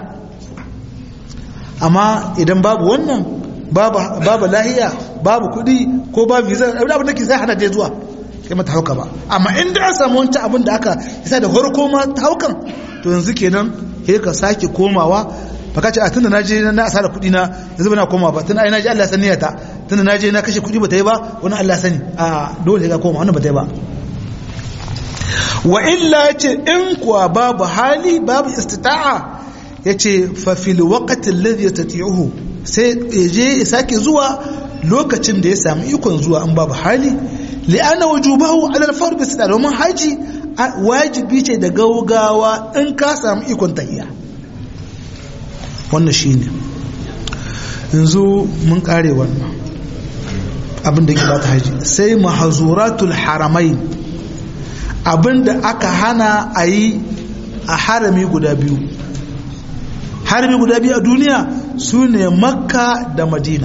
Speaker 1: amma idan babu wannan babu lahiya babu kudi ko babu visa abin da ke sai hana dai zuwa kai mata hauka ba amma inda an samu wancan abin da aka isa da farko ma ta haukan to yanzu kenan sai ka sake komawa baka ce a tunda na je na asara kuɗi na yanzu ba na koma ba tunda ai na je Allah sani ta tunda na je na kashe kuɗi ba ta yi ba wani Allah sani a dole ka koma wannan ba ta yi ba wa illa ce in kuwa babu hali babu istita'a ya ce fafil waƙatin lalzi ta ti'uhu sai ya je ya sake zuwa lokacin da ya sami ikon zuwa an babu hali li'ana wujubahu alal fard bis da domin haji wajibi ce da gaugawa in ka sami ikon tahiya wannan shine yanzu mun kare wannan abin da ke bata haji sai mahazuratul haramain abin da aka hana a yi a harami guda biyu harami guda biyu a duniya su ne makka da madina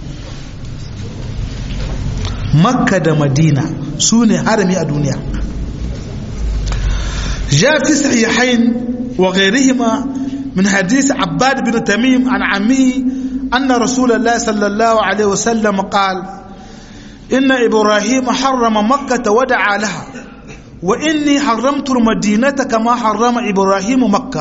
Speaker 1: makka da madina su ne harami a duniya ja fi sahihain wa ghairihima min hadith abbad bin tamim an ammi anna rasulullah sallallahu alaihi wasallam qala إن إبراهيم حرم مكة ودعا لها وإني حرمت المدينة كما حرم إبراهيم مكة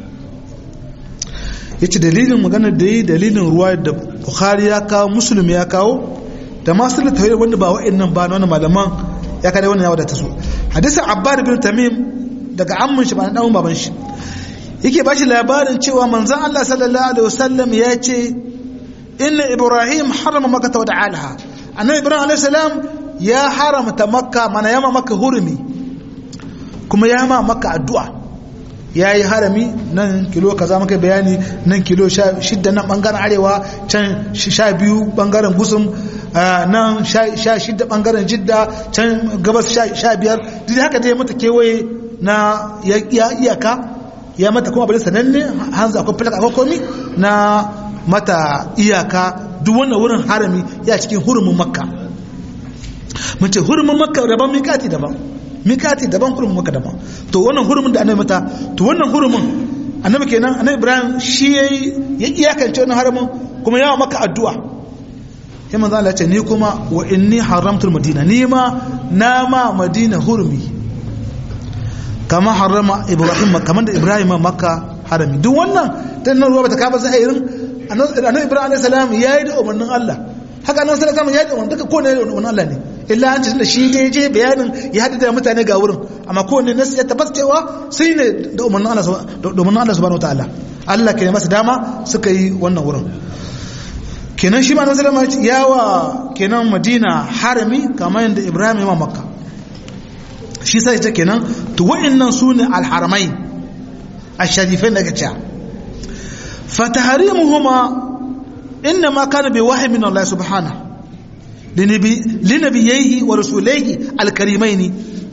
Speaker 1: yace dalilin maganar da yi dalilin ruwa da bukhari ya kawo muslim ya kawo da masu littafai wanda ba wa'annan ba na wani malaman ya kada wannan ya wadata su hadisin abbad bin tamim daga amman shi ba na dan baban shi yake bashi labarin cewa manzon Allah sallallahu alaihi wasallam ya ce inna ibrahim harama makkah wa da'alaha annabi ibrahim alaihi salam ya haramta makka mana yama makka hurumi kuma ya ma makka addu'a ya yi harami nan kilo kaza maka bayani nan kilo shidda nan bangaren arewa can sha biyu bangaren gusum nan sha shidda bangaren jidda can gabas sha biyar duk haka dai mata kewaye na iyaka ya mata kuma bari sananne hanzu akwai filak akwai komi na mata iyaka duk wannan wurin harami ya cikin hurumin makka mun ce hurumin makka daban mikati daban mikati daban hurumin makka daban to wannan hurumin da annabi mata to wannan hurumin annabi kenan annabi ibrahim shi yayi ya iyakance wannan haramin kuma yawa maka addu'a sai manzo Allah ya ce ni kuma wa inni haramtul madina ni ma na ma madina hurumi kama harama ibrahim kamar da ibrahim makka harami duk wannan ta nan ruwa bata kaba sai irin annabi ibrahim alayhi salam yayi da umarnin Allah haka annabi sallallahu alaihi wasallam yayi da umarnin duka ko ne umarnin Allah ne illa an ce da shi dai je bayanin ya hada da mutane ga wurin amma ko ne nasu ya tabbata cewa sai ne da umarnin Allah da umarnin Allah subhanahu wataala Allah ke masa dama suka yi wannan wurin kenan shi ma annabi sallallahu alaihi wasallam yawa kenan Madina harami kamar yadda Ibrahim ya Makka shi sai ta kenan to wa'annan sune al-haramai ash-sharifain daga cewa fataharimuhuma inma kana bi wahyi min Allah subhanahu linabi linabiyhi wa rasulihi al-karimaini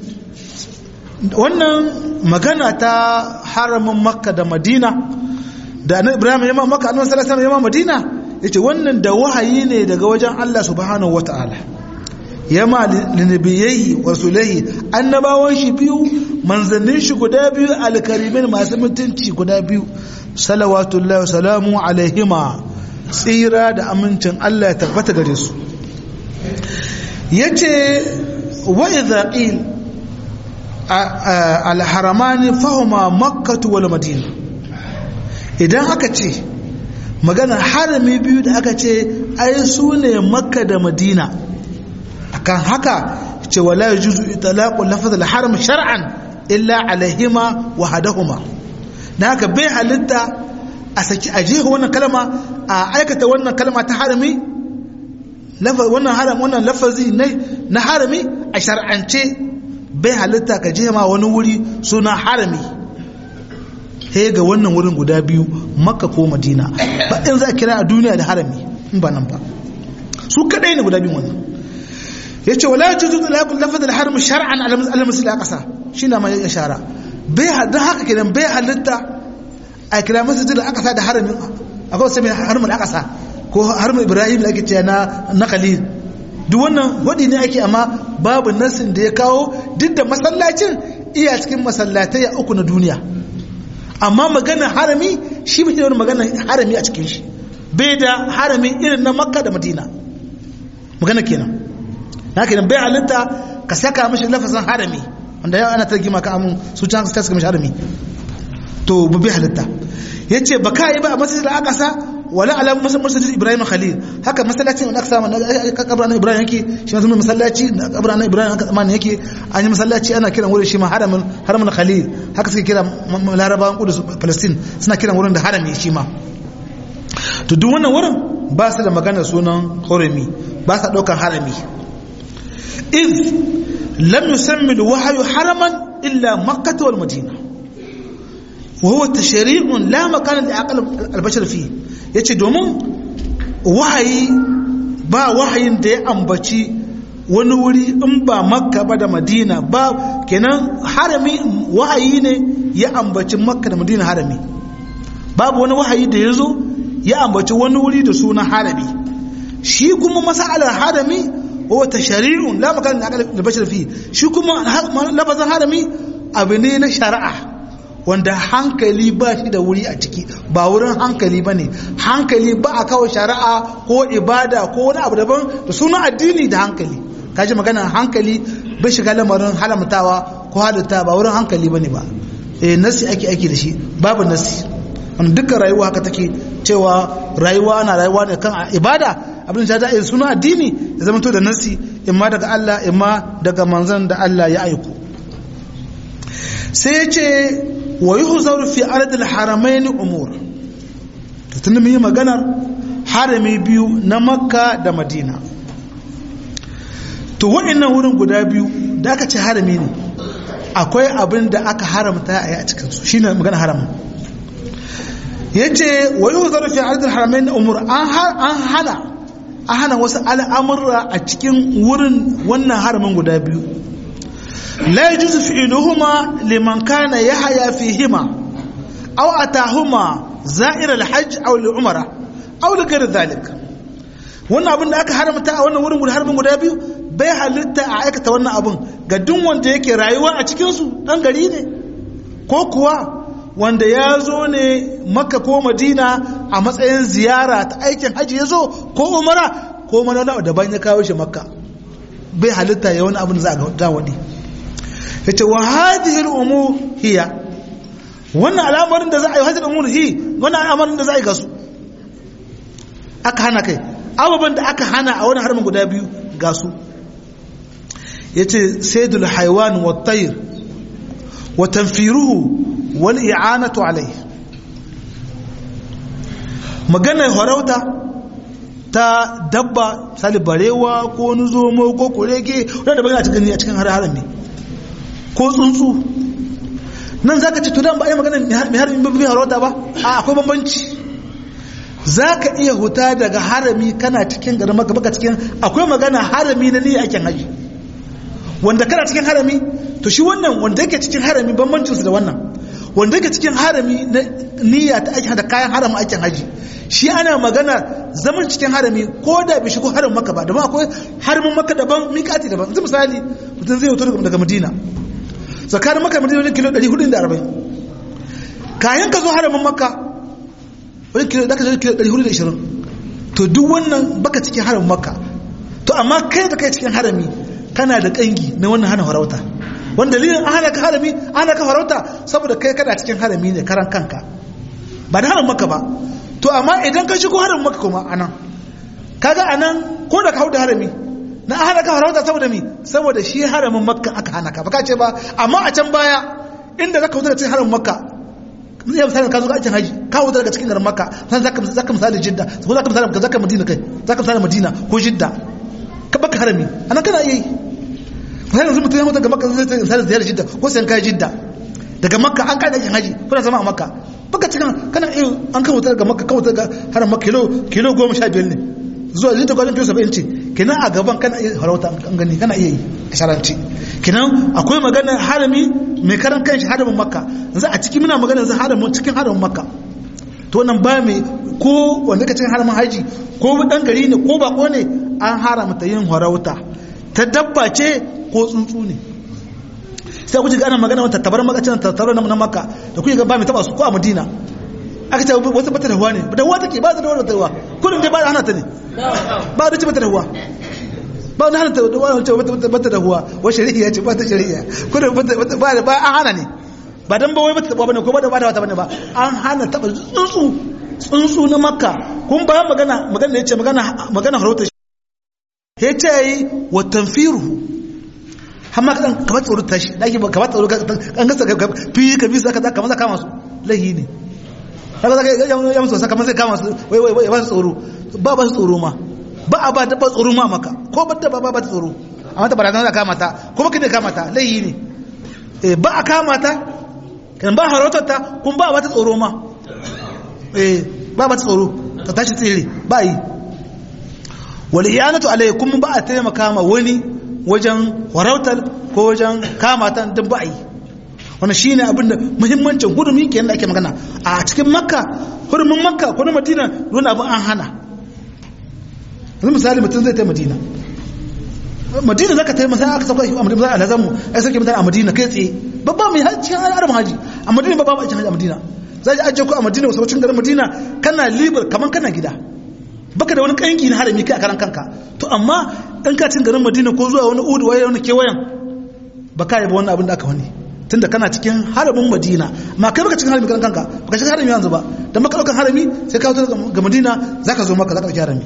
Speaker 1: wannan magana ta haramin makka da madina da annabi ibrahim ya makka annabi sallallahu alaihi wasallam ya madina yace wannan da wahayi ne daga wajen Allah subhanahu wataala yama linabiyyi wa rasulihi annabawan shi biyu manzannin shi guda biyu alkarimin masu mutunci guda biyu salawatullahi wa salamu alaihima tsira da amincin Allah ya tabbata gare su yace wa idza qil al-haramani fahuma makkah wal madina idan aka ce magana harami biyu da aka ce ai su ne makka da madina akan haka ce wala yajuzu itlaqu lafaz al-haram shar'an illa alaihima wa hadahuma dan haka bai halitta a saki aje wannan kalma a aikata wannan kalma ta harami wannan haram wannan lafazi ne na harami a shar'ance bai halitta ka je ma wani wuri suna harami he ga wannan wurin guda biyu makka ko madina ba in za a kira a duniya da harami in ba nan ba su kadai ne guda biyu wannan ya ce wala juzu lafaz al-haram shar'an ala misli aqsa shine ma ya shara bai da haka kenan bai halitta a kira masjid al-aqsa da haramin akwai sai haram al-aqsa ko haram ibrahim da ake cewa na na khalil duk wannan wadi ne ake amma babu nasin da ya kawo duk da masallacin iya cikin masallatai a uku na duniya amma magana harami shi bai da magana harami a cikin shi bai da harami irin na makka da madina magana kenan na kenan bai halitta ka saka mashi lafazin harami wanda yau ana targima ka amun su can su saka mashi harami to bai halitta ya ce ba ka yi ba a masjid al-aqsa wala ala masallacin ibrahim khalil haka masallacin da aka samu na kabarin ibrahim yake shi ma zama masallaci na kabarin ibrahim aka tsamani yake an yi masallaci ana kiran wurin shi ma haramin haramin khalil haka suke kira larabawan kudus palestine suna kiran wurin da harami shi ma to duk wannan wurin ba su da maganar sunan hurumi ba sa ɗaukar harami iz lam yusammi alwahyu haraman illa makkah wal madina wa huwa tashri'un la makana li aqal albashar fi yace domin wahayi ba wahayin da ya ambaci wani wuri in ba makka ba da madina ba kenan harami wahayi ne ya ambaci makka da madina harami babu wani wahayi da ya zo ya ambaci wani wuri da suna harami shi kuma masalar harami wa tashri'un la makana li aqal albashar fi shi kuma lafazin harami abu ne na shari'a wanda hankali ba shi da wuri a ciki ba wurin hankali ba ne hankali ba a kawo shari'a ko ibada ko wani abu daban da suna addini da hankali kaji magana hankali bai shiga lamarin halamtawa ko halitta ba wurin hankali ba ne ba eh nasi ake ake da shi babu nasi wanda dukkan rayuwa haka take cewa rayuwa na rayuwa ne kan ibada abin da ta suna addini ya zama to da nasi imma daga Allah imma daga manzon da Allah ya aiko sai ya ce wa yi huzar fi ardil haramai ni umur ta tuni mu yi maganar harami biyu na makka da madina to waɗannan wurin guda biyu da aka ce harami ne akwai abin da aka haramta a yi a cikinsu shi ne magana haramun ya ce wa yi huzar fi ardil haramai ni umur an hana an hana wasu al'amurra a cikin wurin wannan haramin guda biyu لا يجوز فعلهما لمن كان يحيا فيهما أو أتاهما زائر الحج أو العمرة أو لغير ذلك wannan abin da aka haramta a wannan wurin harbin guda biyu bai halitta a aikata wannan abin ga duk wanda yake rayuwa a cikinsu ɗan gari ne ko kuwa wanda ya zo ne makka ko madina a matsayin ziyara ta aikin hajji ya zo ko umara ko mana daban ya kawo shi makka bai halitta ya wani abin da za a ga wani yace wa hadhihi al-umur hiya wannan al'amarin da za a yi hadhihi al-umur hi wannan al'amarin da za a yi gasu aka hana kai ababan da aka hana a wannan haramin guda biyu gasu yace saydul haywan wa tayr wa tanfiruhu wal i'anatu alayhi magana horauta ta dabba sali barewa ko wani zomo ko kurege wanda ba a cikin a cikin harami ko tsuntsu nan zaka ce to dan ba ai magana mai harami ba mai harauta ba a akwai bambanci zaka iya huta daga harami kana cikin garin maka baka cikin akwai magana harami na niyyar aikin haji wanda kana cikin harami to shi wannan wanda yake cikin harami bambancin su da wannan wanda yake cikin harami na niyya ta aikin da kayan haramin aikin haji shi ana magana zaman cikin harami ko da bai shigo haramin maka ba da akwai haramin maka daban miƙati daban yanzu misali mutum zai hoto daga madina tsakanin maka madina wajen kilo 440 kayan ka zo haramin maka wajen kilo daga kilo 420 to duk wannan baka cikin haramin maka to amma kai da kai cikin harami kana da kangi na wannan hana farauta wanda dalilin an hana ka harami an hana ka farauta saboda kai kana cikin harami ne karan kanka ba da haramin maka ba to amma idan ka shigo haramin maka kuma anan kaga anan ko da ka hau da harami na hana ka farauta saboda mi saboda shi haramin makka aka hana ka baka ce ba amma a can baya inda zaka wuce cikin haramin makka zai misali ka zo aikin haji ka wuce daga cikin garin makka san zaka zaka misali jidda ko zaka misali ka zaka madina kai zaka misali madina ko jidda ka baka harami anan kana iya yi misali yanzu mutum ya mutu daga makka zai misali ziyarar jidda ko sai kai jidda daga makka an kai aikin haji kuna zama a makka baka cikin kana iya an kan wuce daga makka ka wuce daga haram makka kilo kilo goma sha biyar ne zuwa zai ta gwajin fiye saba'in ce kenan a gaban kana iya harauta an gani kana iya yi a sharanci kenan akwai magana harami mai karan kanshi haramin makka yanzu a ciki muna magana yanzu haramin cikin haramin makka to nan ba mai ko wanda ka cikin haramin haji ko dan gari ne ko bako ne an haramta yin harauta ta dabba ce ko tsuntsu ne sai kuji ga ana magana wata tabar makacin tattaro na makka da kuke ga ba mai taba su ko a madina aka ce wata bata da huwa ne da huwa take ba ta da wata huwa kullum dai ba da hana ta ne ba da ce bata da huwa ba da hana ta da wata bata da huwa wa shari'a ce ba ta shari'a kullum ba da ba an hana ne ba dan ba wai bata taba bane ko ba da ba da wata bane ba an hana taba tsuntsu tsuntsu na makka kun bayan magana magana da ya ce magana magana harauta shi ya ce yi wa tanfiru har ma kaɗan kamar tsoro ta shi ɗaki ba kamar tsoro kan gasa fi ka bi su aka kamar za kama su lahi ne haka za ka yi musu wasa kamar zai kama su wai wai wai ba su tsoro ba ba su tsoro ma ba a ba da ba tsoro ma maka ko ba da ba ba ta tsoro amma ta barazana da kama ta ko ba ka kama ta lahi ne ba a kama ta kan ba harautar ta kun ba ba ta tsoro ma eh ba ba ta tsoro ta tashi tsere ba yi wal iyanatu alaikum ba a taimaka ma wani wajen harautar ko wajen kama ta duk ba yi wannan shine abinda muhimmancin hurumi kenan da ake magana a cikin makka hurumin makka ko na madina wani abu an hana yanzu misali mutum zai ta madina madina zaka ta masa aka sauka a madina a lazamu ai sauke mutane a madina kai tsaye babba mai cikin arabin haji a madina babba ba a cikin haji a madina za ji ajiye ku a madina wasu wacin garin madina kana libar kamar kana gida baka da wani kanki na harami kai a karan kanka to amma in ka cin garin madina ko zuwa wani udu waye wani kewayen ba ka yi ba wani abin da aka wani tunda kana cikin haramin madina ma kai baka cikin harami karan kanka baka cikin harami yanzu ba da maka daukan harami sai ka wuce ga madina zaka zo maka zaka dauki harami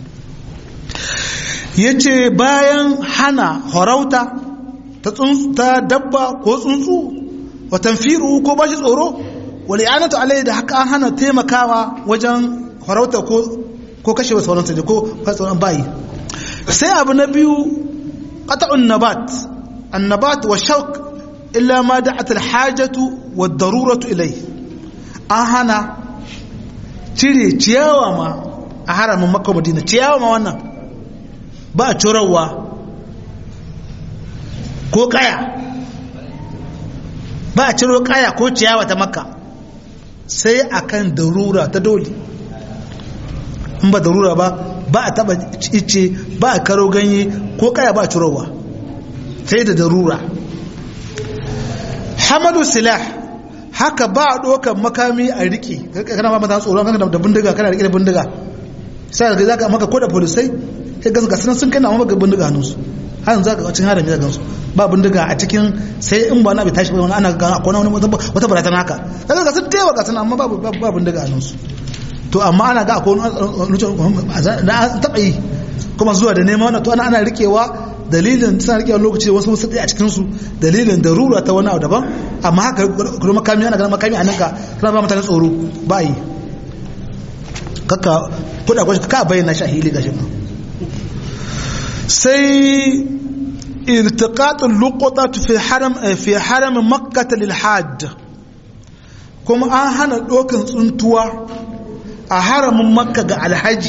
Speaker 1: yace bayan hana horauta ta dabba ko tsuntsu wa tanfiru ko bashi tsoro wal i'anatu alai da haka an hana taimakawa wajen farauta ko ko kashe wasu sauransu ne ko sauran bayi sai abu na biyu qat'un nabat annabat wa shawq illa ma da'at al hajatu wa daruratu ilai an hana cire ciyawa ma a haramin makka madina ciyawa ma wannan ba a curarwa ko kaya ba a ciro kaya ko ciyawa ta makka sai akan darura ta dole in ba darura ba ba a taba ice ba a karo ganye ko kaya ba a cirowa sai da darura hamadu silah haka ba a ɗaukar makami a riƙe kana ba mata tsoron kana da bindiga kana riƙe da bindiga sai ga zaka maka ko da polisai sai ga gasu sun kai na maka bindiga hannunsu har yanzu zaka cin harami da gansu ba bindiga a cikin sai in ba na bai tashi ba wani ana ga akwai wani wata baratana haka kaga ga sun tewa ga sun amma ba ba bindiga a su to amma ana ga akwai wani na taba yi kuma zuwa da neman wannan to ana ana rikewa dalilin suna rikewa lokaci wasu wasu a cikin su dalilin darura ta wani abu daban amma haka kuma makami ana ganin makami a nan ka kana ba mutane tsoro ba yi kaka kuɗa kwashi ka bayyana shi a hili gashin nan sai التقاط اللقطة في حرم في حرم مكة للحاج كما أهنا دوكن تنتوا أحرم مكة على الحج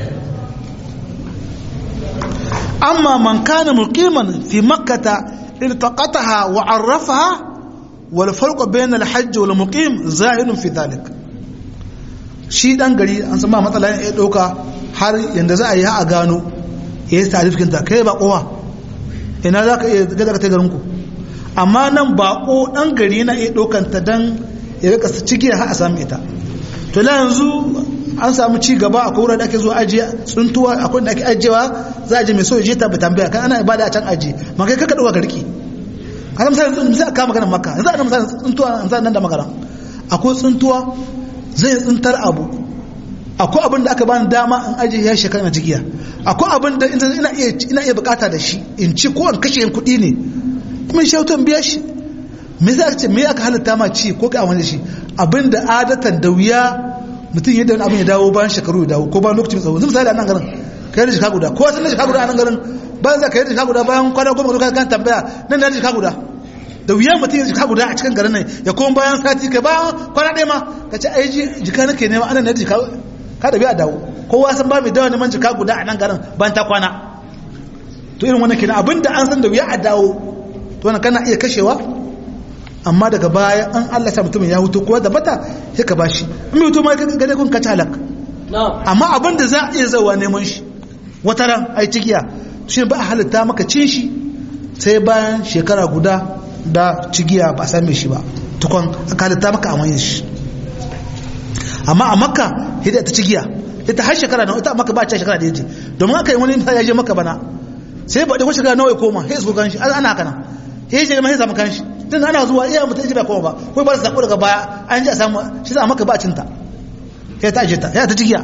Speaker 1: أما من كان مقيما في مكة التقطها وعرفها والفرق بين الحج والمقيم ظاهر في ذلك shi dan gari an san ba matsala ya dauka har yanda za a yi a gano ya yi tarifin ta kai ba kowa ina za ka iya gaza ka ta garinku amma nan bako ɗan gari na iya ɗaukanta don ya rika ciki har a sami ita to na yanzu an samu ci gaba a kowar da ake zuwa ajiye tsuntuwa akwai da ake ajiyewa za a je mai so ya je ta tambaya kan ana ibada a can ajiye ma kai kaka ɗauka garki a san misali misali a kama maganar makka yanzu ana misali tsuntuwa misali nan da magana akwai tsuntuwa zai tsuntar abu akwai abin da aka bani dama in ajiye ya shekara na jigiya akwai abin da ina iya ina iya bukata da shi in ci ko in kashe yin kuɗi ne kuma shi auto biya shi me za ce me aka halitta ma ci ko ka wani shi abin da adatan da wuya mutum yadda wani abin ya dawo bayan shekaru ya dawo ko bayan lokaci mai tsawo misali a nan garin kai da shika guda ko wata na shika guda a nan garin bayan za ka yi da shika guda bayan kwana goma ka kan tambaya nan da shika guda da wuya mutum ya jika guda a cikin garin nan ya koma bayan sati kai bayan kwana ɗaya ma ka ce ai jika nake nema anan na jika ka da biya dawo kowa san ba mai dawa neman jika guda a nan garin bayan ta kwana to irin wannan kenan abinda an san da wuya a dawo to wannan kana iya kashewa amma daga baya an Allah sa mutumin ya hutu kowa da bata sai ka bashi in mai hutu ma ka gane kun ka talak amma abinda za a iya zawa neman shi wata ran ai cikiya shi ba a halitta maka cin shi sai bayan shekara guda da cigiya ba a same shi ba tukon aka halitta maka a shi amma a makka hidda ta cigiya ita har shekara nawa ita maka ba ta shekara da yaje domin aka yi wani misali ya je maka bana sai ba da ko shekara nawa ya koma sai su ganshi ana haka nan sai je mai samu kanshi tun ana zuwa iya mutum ji ba koma ba ko ba su sako daga baya an ji a samu shi za maka ba cinta ya ta ajiyata ya ta cikiya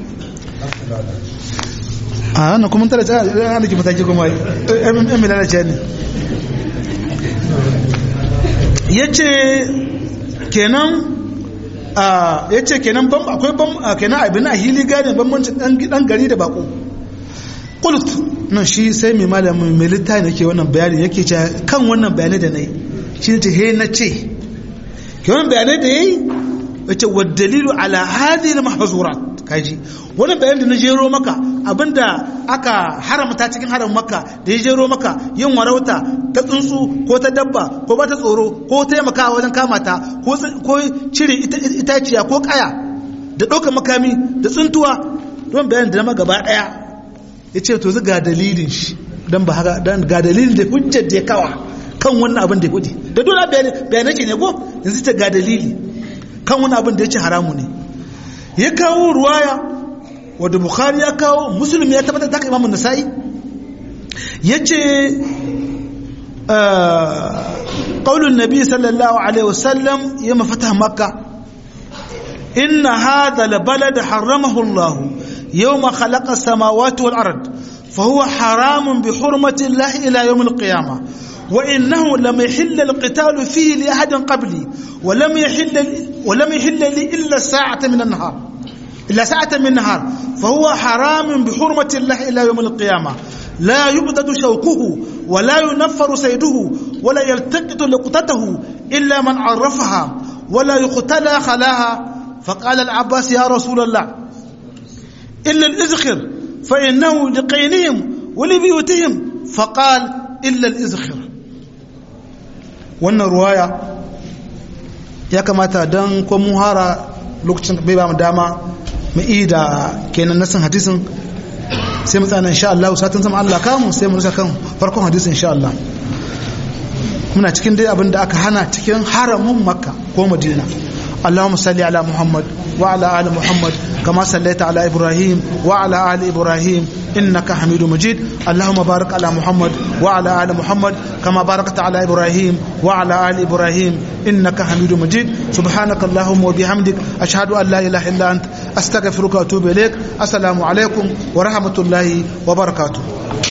Speaker 1: a wannan kuma tara ta ana ki mataki kuma yan milalace ne ya ce kenan ya ce kenan akwai kenan abin a hili gane bambancin dan gari da bako kult nan shi sai mai malamin mai littafi nake wannan bayani yake ce kan wannan bayanai da na yi shi ne he na ce ke wannan bayanai da ya yi ya ce wa dalilu ala hadi na mahazurat kaji wannan bayanin da na jero maka abinda aka haramta cikin haram maka da ya jero maka yin warauta ta tsuntsu ko ta dabba ko ba ta tsoro ko taimaka wajen kamata ko cire itaciya ko kaya da ɗaukar makami da tsuntuwa don bayanin da na gaba ɗaya ya ce to ga dalilin shi don ba haka don ga dalilin da hujjar da ya kawa kan wannan abin da ya kudi da dole bayanai ce ne ko yanzu ta ga dalili kan wannan abin da ya ce haramu ne ya kawo ruwaya wadda bukhari ya kawo musulmi ya tabbatar da haka imamun nasa'i ya ce ƙaunin nabi sallallahu alaihi wasallam ya mafata makka inna hadha labalad haramahu allah يوم خلق السماوات والأرض فهو حرام بحرمة الله إلى يوم القيامة وإنه لم يحل القتال فيه لأحد قبلي ولم يحل ولم يحل لي إلا ساعة من النهار إلا ساعة من النهار فهو حرام بحرمة الله إلى يوم القيامة لا يبدد شوكه ولا ينفر سيده ولا يلتقط لقطته إلا من عرفها ولا يقتلى خلاها فقال العباس يا رسول الله إلا الإزخر فإنه لقينهم ولبيوتهم فقال إلا الإزخر wannan ruwaya ya kamata don ko muhara lokacin bai ba mu dama mu yi da kenan nasin hadisin sai mu tsana insha Allah satin sama Allah kamu sai mu rusa kan farkon hadisin insha Allah muna cikin dai abin da aka hana cikin haramun makka ko madina اللهم صل على محمد وعلى آل محمد كما صليت على إبراهيم وعلى آل إبراهيم إنك حميد مجيد اللهم بارك على محمد وعلى آل محمد كما باركت على إبراهيم وعلى آل إبراهيم إنك حميد مجيد سبحانك اللهم وبحمدك أشهد أن لا إله إلا أنت أستغفرك وأتوب إليك السلام عليكم ورحمة الله وبركاته